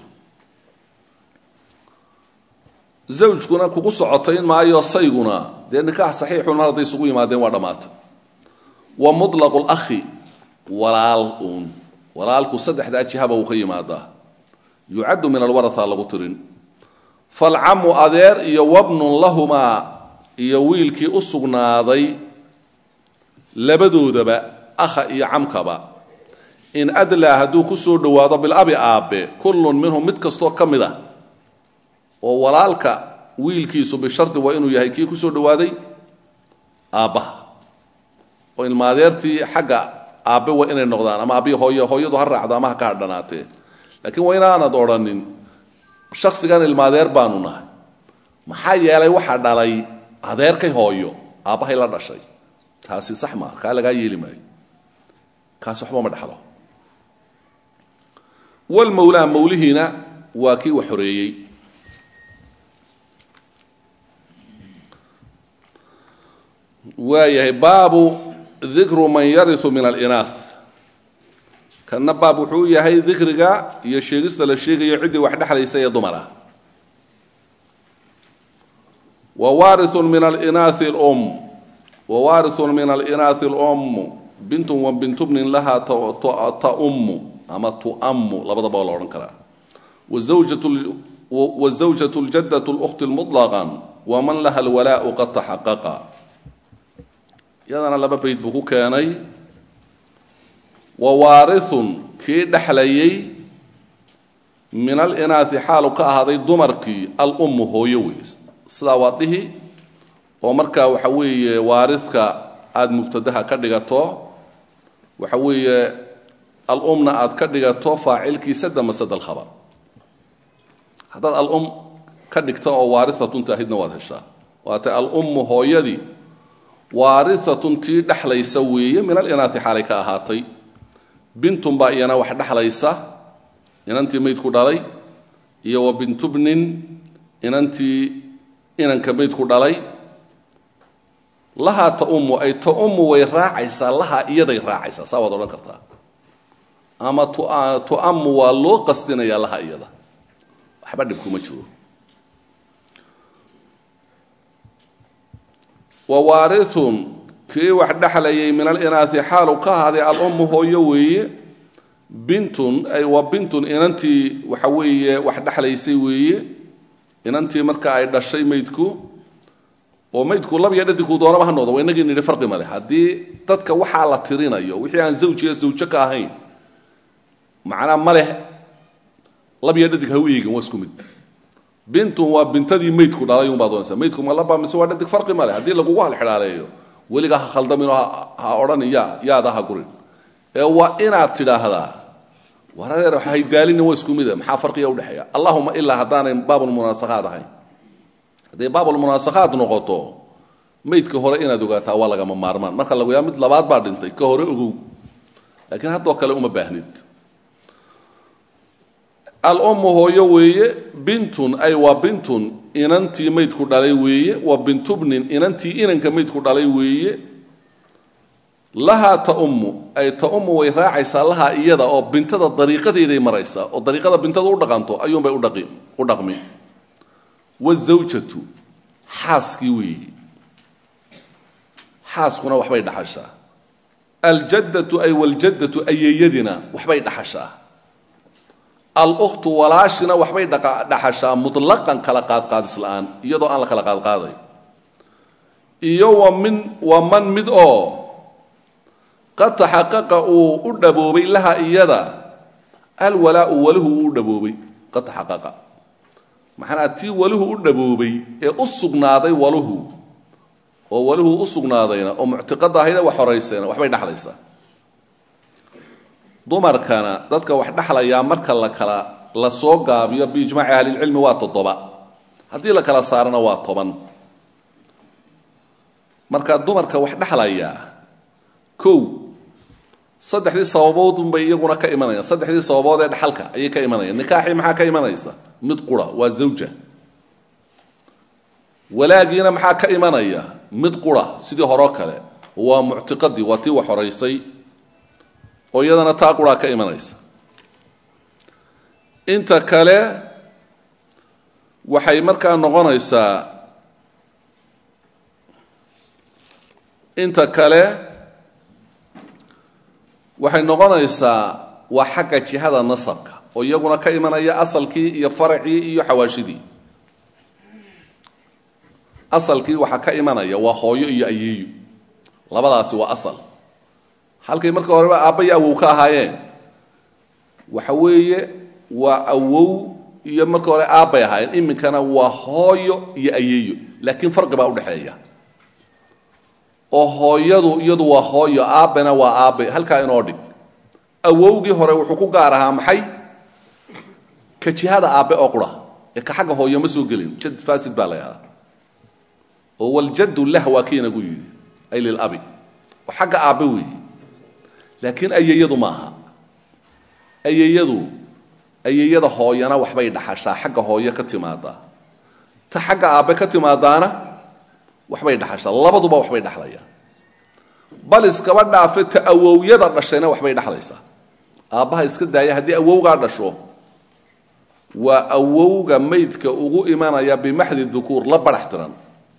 zawjkuna kugu socotayn maayo sayguna dee nikaax saxiixun mar hadday isugu yimaadeen waa dhammaata wa mutlaqu lakhi walaal uun walaalku saddexdaa jihaba uu ka yimaadaa yucaddu min alwaraa lagu tirin falcamu adeer iyo wabnun lahumaa iyo wiilkii u sugnaaday labadoodaba akha iyo camkaba in adlaa hadduu ku soo dhowaado bilabi aabbe kullun minhum mid kastoo ka mid ah oo walaalka wiilkiisu bishardi waa inuu yahay kii ku soo dhowaaday aabbaha oo ilmaadeertii xagga aabbe waa inay noqdaan ama aabbihi hooy hooyadu ha raacdo ama ha ka hadhanaatee laakiin waa inaanad odhanin shaksigan ilmaadeer baanu nahay maxaa yeelay waxaa dhalay adeerkay hooyo aabbahay la dhashay taasi sax maa kaa lagaa yeeli maayo kaasi waxba ma dhexlo walmawlaa mawlihiina waa kii wax horeeyey waayahay baabu dikru man yariu min alinaah kanna baab wuxuu yahay dikriga iyo sheegista la sheegayo ciddii wax dhexlaysa ee dumar ah wawaariun min alinaai lum wawaariun min alinaai lum bintun wa bintubnin lahaa taummu ama tuammu labadaba waa la odhan karaa wazawjatu ljadatu lkhti muطlaqan waman laha alwalaau qad taxaqaqa iyadana laba bayd buu ku keenay wawaariun kii dhexlayay min alinaai xaalu ka ahaaday dumarkii alummu hooyo wey sidaa waa dhihi oo markaa waxa weeye waaridka aada mubtadaha ka dhigato waxa weeye alumna aad ka dhigato faacilkiisa damasada alkhabar haddaad alum ka dhigto oo waarisatun taahidna waad heshaa waatay alummu hooyadii waarisatun tii dhexlaysa weeye min alinaati xaalay ka ahaatay bintun baa iyana wax dhexlaysa inantii maydku dhalay iyo wa bintubnin inantii inanka maydku dhalay lahaa taummu ay taummu way raacaysaa lahaa iyaday raacaysaa saa waad odhan kartaa ama tuammu waa loo qasdinayaa laha iyada waxba dhib kuma jiro wawaariun kii wax dhexlayay min alinaasi xaalu ka ahaaday alummu hooyo weeye bintun ay waa bintun inantii waxa weeye wax dhexlaysay weeye inantii marka ay dhashay maydku oo maydku lab iyo dhadigku doonaba ha noqdo waa inagii nidhi farqi male haddii dadka waxaa la tirinayo wixii aan zawjiyo zawjo ka ahayn macnaa ma leh lab iyo dhadig ha u eegin waa isku mid bintun waa bintadii maydku dhalay unbaa doonaysa maydku ma laba mise waa dhadig farqi male haddii lagugu halxidhaaleeyo weligaa ha khaldaminoo ha odhanin ya yaada ha gurin ee waa inaad tidhaahdaa war adeer haydaalina waa isku mida maxaa farqiga udhexeeya allahuma ilaa haddaanay baabulmunaasakhaad ahayn hadday baabulmunaasakhaad noqoto maydka hore inaad ogaataa waa lagama maarmaan marka lagu yaa mid labaad baa dhintay ka hore ogow laakiin haddoo kale uma baahnid alummu hooyo weeye bintun ay waa bintun inantii maydku dhalay weeye wa bintubnin inantii inanka maydku dhalay weeye lahaa taummu ay taummu way raacaysaa lahaa iyada oo bintada dariiqadeeday maraysaa oo dariiqada bintada u dhaqanto ayuunbay u dhaqmi wazawjatu xaaskii weeye xaaskuna waxbay dhaxashaa aljaddatu ay waljaddatu ayeeyadina waxbay dhaxashaa alkhtu walaashina waxbay dhaxashaa mutlaqan kala qaadqaadis la-aan iyadoo aan la kala qaadqaaday iyo wa min waa man mid oo qad taxaqaqa uu u dhaboobay laha iyada alwalaau waluhu uu u dhaboobay qad taxaqaqa maxanaa tii waluhu u dhaboobay ee u sugnaaday waluhu oo waluhu u sugnaadayna oo muctiqada ahayda wax horaysayna waxbay dhexlaysaa dumarkana dadka wax dhexlayaa marka la kala la soo gaabiyo biijmaaci ahlilcilmi waa toddoba haddii la kala saarana waa toban marka dumarka wax dhexlayaa kow saddexdii sababoodunbay iyaguna ka imanayaan saddexdii sababood ee dhexalka ayay ka imanayaan nikaaxii maxaa ka imanaysa mid qura waa zawja walaagiina maxaa ka imanaya mid qura sidii horeo kale waa muctiqadii waa tii wax horaysay oo iyadana taa quraa ka imanaysa inta kale waxay markaa noqonaysaa inta kale waxay noqonaysaa waa xagga jihada nasabka oo iyaguna ka imanaya asalkii iyo faracii iyo xawaashidii asalkii waxaa ka imanaya waa hooyo iyo ayeeyo labadaasi waa asal halkay marka horeba aabba iyo awow ka ahaayeen waxa weeye waa awow iyo marka hore aabbay ahaayeen iminkana waa hooyo iyo ayeeyo laakiin farqi baa udhexeeya oo hooyadu iyadu waa hooyo aabbena waa aabbe halkaa inoo dhig awowgii hore wuxuu ku gaar ahaa maxay ka jihada aabbe oo qura ee ka xagga hooyo ma soo gelin jad fasid baa la yahdaa oo waljaddu lah waa kiinagu yidhi ay lilabi oo xagga aabbe weeye laakiin ayeeyadu maaha ayeeyadu ayeeyada hooyana waxbay dhaxashaa xagga hooyo ka timaadaa ta xagga aabbe ka timaadaana waxbay dhaxashaa labaduba waxbay dhexlayaan bal iskaba dhaafe ta awowyada dhashayna waxbay dhexlaysaa aabbaha iska daaya haddii awowgaa dhasho waa awowga maydka ugu imanaya bimaxdi dukuur la badhax tiran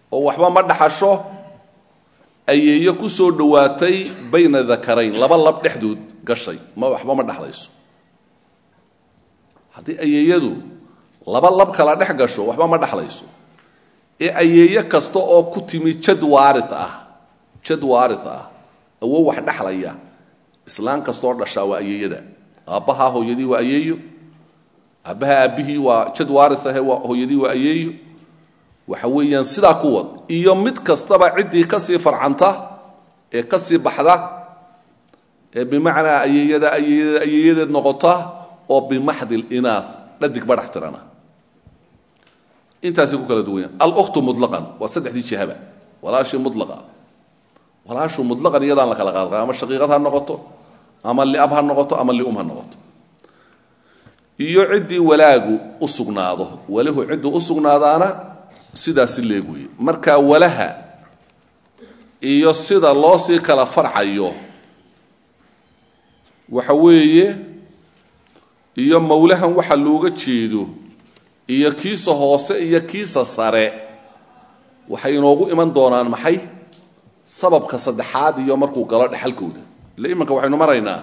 oo waxba ma dhaxasho ayeeyo ku soo dhowaatay bayna dakarayn laba lab dhexdood gashay ma waxba ma dhexlayso haddii ayeeyadu laba lab kala dhex gasho waxba ma dhexlayso ee ayeeyo kasta oo ku timi jad waari ah jad waari ah awow wax dhexlaya islaan kastaoo dhashaa waa ayeeyada aabbahaa hooyadii waa ayeeyo aabbaha aabbihii waa jad waari ahe hooyadii waa ayeeyo waxa weeyaan sidaa ku wad iyo mid kastaba ciddii ka sii farcanta ee ka sii baxda ee bimacnaa ayeeyada ayeeyada ayeeyadeed noqota oo bimaxdi linaaf dhadig badhax tirana intaasay ku kala duwanya alkhtu mulaqan waa saddexdii jihaba walaashii mulaqa walaashu mulaqan iyadaan la kala qaadqaa ama shaqiiqad ha noqoto ama liab ha noqoto ama lium ha noqoto iyo ciddii walaagu u sugnaado walahu cidduu u sugnaadaana sidaasi leeg weeye marka walaha iyo sida loo sii kala farcayo waxa weeye iyo mawlahan waxa looga jeedo iyo kiisa hoose iyo kiisa sare waxay inoogu iman doonaan maxay sababka saddexaad iyo markuu galo dhexalkooda ille imanka waxaynu maraynaa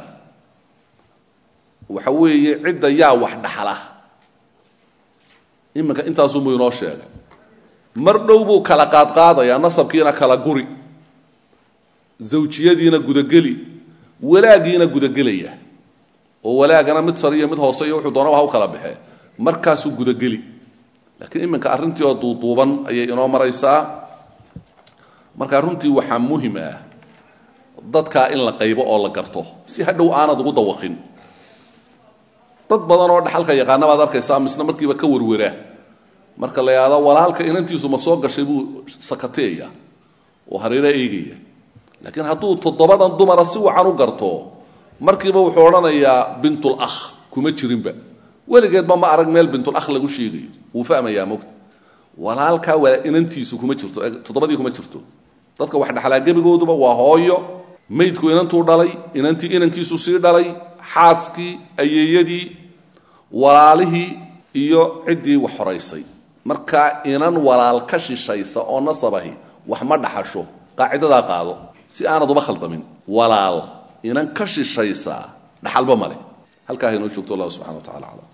waxa weeye cidda yaa wax dhaxla iminka intaasuunbuu inoo sheegay mar dhow buu kala qaadqaadayaa nasabkiina kala guri zawjiyadiina gudageli walaagiina gudagelaya oo walaagana mid sare iyo mid hoose iyo wuxuu doonaba ha u kala baxee markaasuu gudageli laakiin iminka arrintii oo duuduuban ayay inoo maraysaa marka runtii waxaa muhim ah dadkaa in la qaybo oo la garto si hadhow aanad ugu dawaqin dad badan oo dhaxalka yaqaana baad arkaysaa misna markiiba ka werwera marka la yidhahdo walaalka inantiisu ma soo gashay buu sakateeya oo hareera eegaya laakiin hadduu toddobadan dumara si wacan u garto markiiba wuxuu odhanayaa bintul akh kuma jirinba weligeedba ma arag meel bintul akh lagu sheegayo wuu fahmayaa mogta walaalkaa waa inantiisu kuma jirto toddobadii kuma jirto dadka wax dhexlaa gebigooduba waa hooyo maydku inantuu dhalay inantii inankiisu sii dhalay xaaskii ayeeyadii walaalihii iyo ciddii wax horaysay markaa inan walaal ka shishaysa oo nasabahi wax ma dhaxasho qaacidadaa qaado si aanad uba khaldamin walaal inan ka shishaysa dhaxalba male halkaa haynoo joogto allah subxana wa tacala aclam